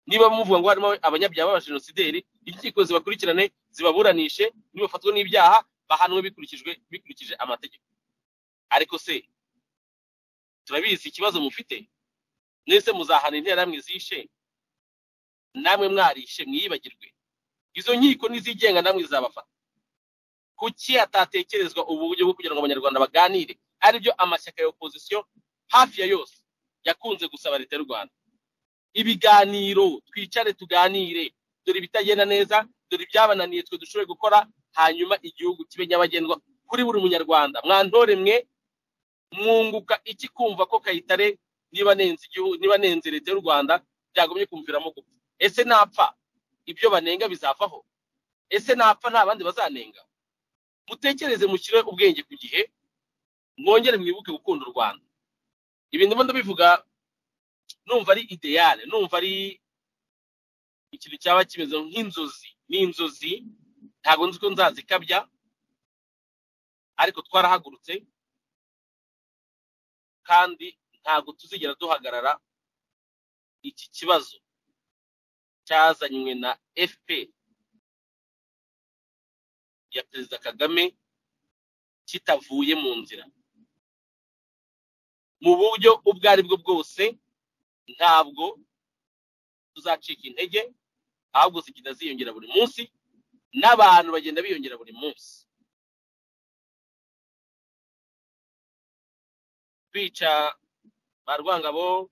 niba muvuga ngo harimo abanyabyaha b'abajenosideri inkiko zibakurikirane zibaburanishe nibafatwe n'ibyaha bahanwe bikurikijwe bikurikije amategeko ariko se turabizi ikibazo mufite mwese muzahana interamwe zishe namwe mwarishe mwiyibagirwe izo nkiko n'izigenga namwe zizabafata kuki hatatekerezwa uburyo bwo kugira ngo abanyarwanda baganire aribyo amashyaka ya opozisiyo hafi ya yose yakunze gusaba leta y'u rwanda ibiganiro twicare tuganire dore ibitagenda neza dore ibyabananiye twe dushoboye gukora hanyuma igihugu kibe nyabagendwa kuri buri munyarwanda mwantore mwe mwunguka iki kumva ko kayitare niba nenze igihugu niba nenze leta y'u rwanda byagumye kumviramo gupfa ese napfa ibyo banenga bizavaho ese napfa nta bandi bazanenga mutekereze mushyire ubwenge ku gihe mwongere mwibuke gukunda u rwanda ibi ndimo ndabivuga numva ari ideyale numva ari ikintu cyaba kimeze nk'inzozi ni inzozi ntabwo nzi ko nzazikabya ariko twarahagurutse kandi ntabwo tuzigera duhagarara iki kibazo cyazanywe na fpr ya perezida kagame kitavuye mu nzira mu buryo ubwo ari bwo bwose ntabwo tuzacika intege ahubwo zigenda ziyongera buri munsi n'abantu bagenda biyongera buri munsi kwica ba rwangabo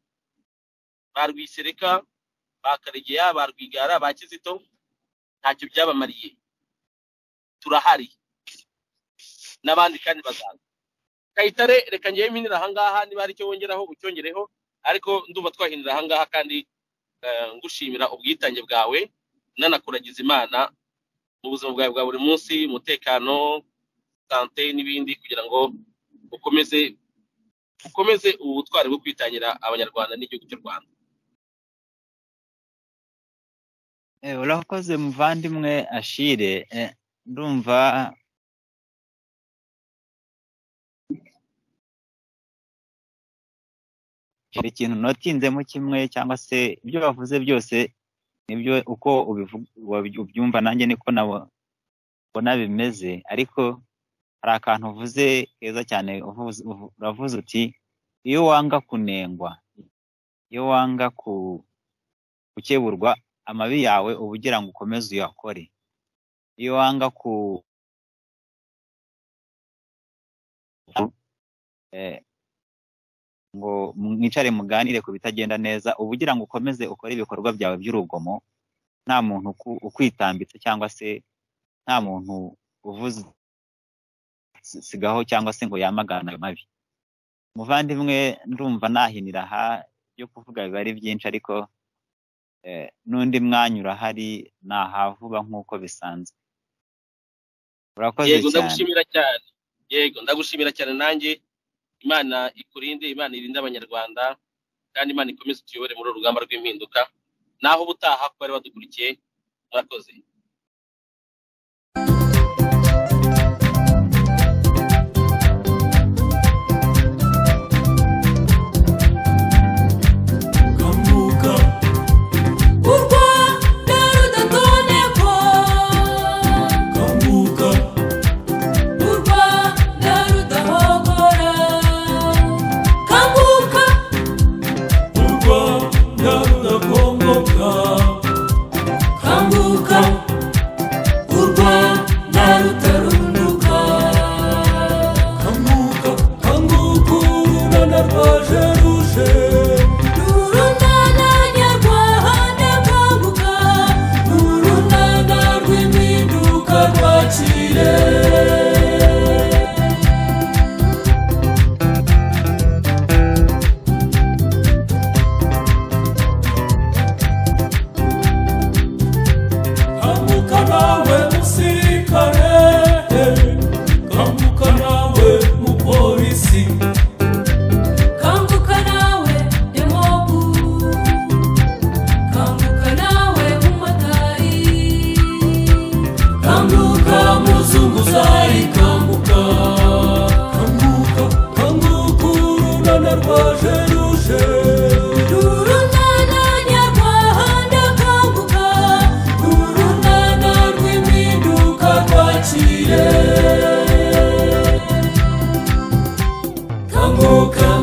ba rwisereka ba karegeya ba rwigara ba kizito ntacyo byabamariye turahari n'abandi kandi bazaza kayitare reka ngewe mpinira ahangaha niba hari icyo wongeraho ucyongereho ariko ndumva twahinira ahangaha kandi ngushimira ubwitange bwawe nanakuragiza imana mu buzima bwawe bwa buri munsi umutekano sante n'ibindi kugira ngo ukomeze ukomeze ubu butwari bwo kwitangira abanyarwanda n'igihugu cy'u rwanda urakoze muvandimwe ashire ndumva hari ikintu unatinzemo kimwe cyangwa se ibyo bavuze byose nibyo uko ubyumva nanjye niko nabona bimeze ariko hari akantu uvuze keza cyane uravuze uti iyo wanga kunengwa iyo wanga gukeburwa amabi yawe uba ugira ngo ukomeze uyakore iyo wanga ku ngo mwicare muganire ku bitagenda neza uba ugira ngo ukomeze ukore ibikorwa byawe by'urugomo nta muntu ukwitambitse cyangwa se nta muntu uvuze sigaho cyangwa se ngo yamagane ayo mabi umuvandimwe ndumva nahinira aha byo kuvuga biba ari byinshi ariko n'undi mwanya urahari ntahavuba nk'uko bisanzwe urakoze yego ndagushimira cyane yego ndagushimira cyane nanjye imana ikurinde imana irinde abanyarwanda kandi imana ikomeze utuyobore muri uru rugamba rw'impinduka naho ubutaha ku bari badukurikiye murakoze Come, oh, come.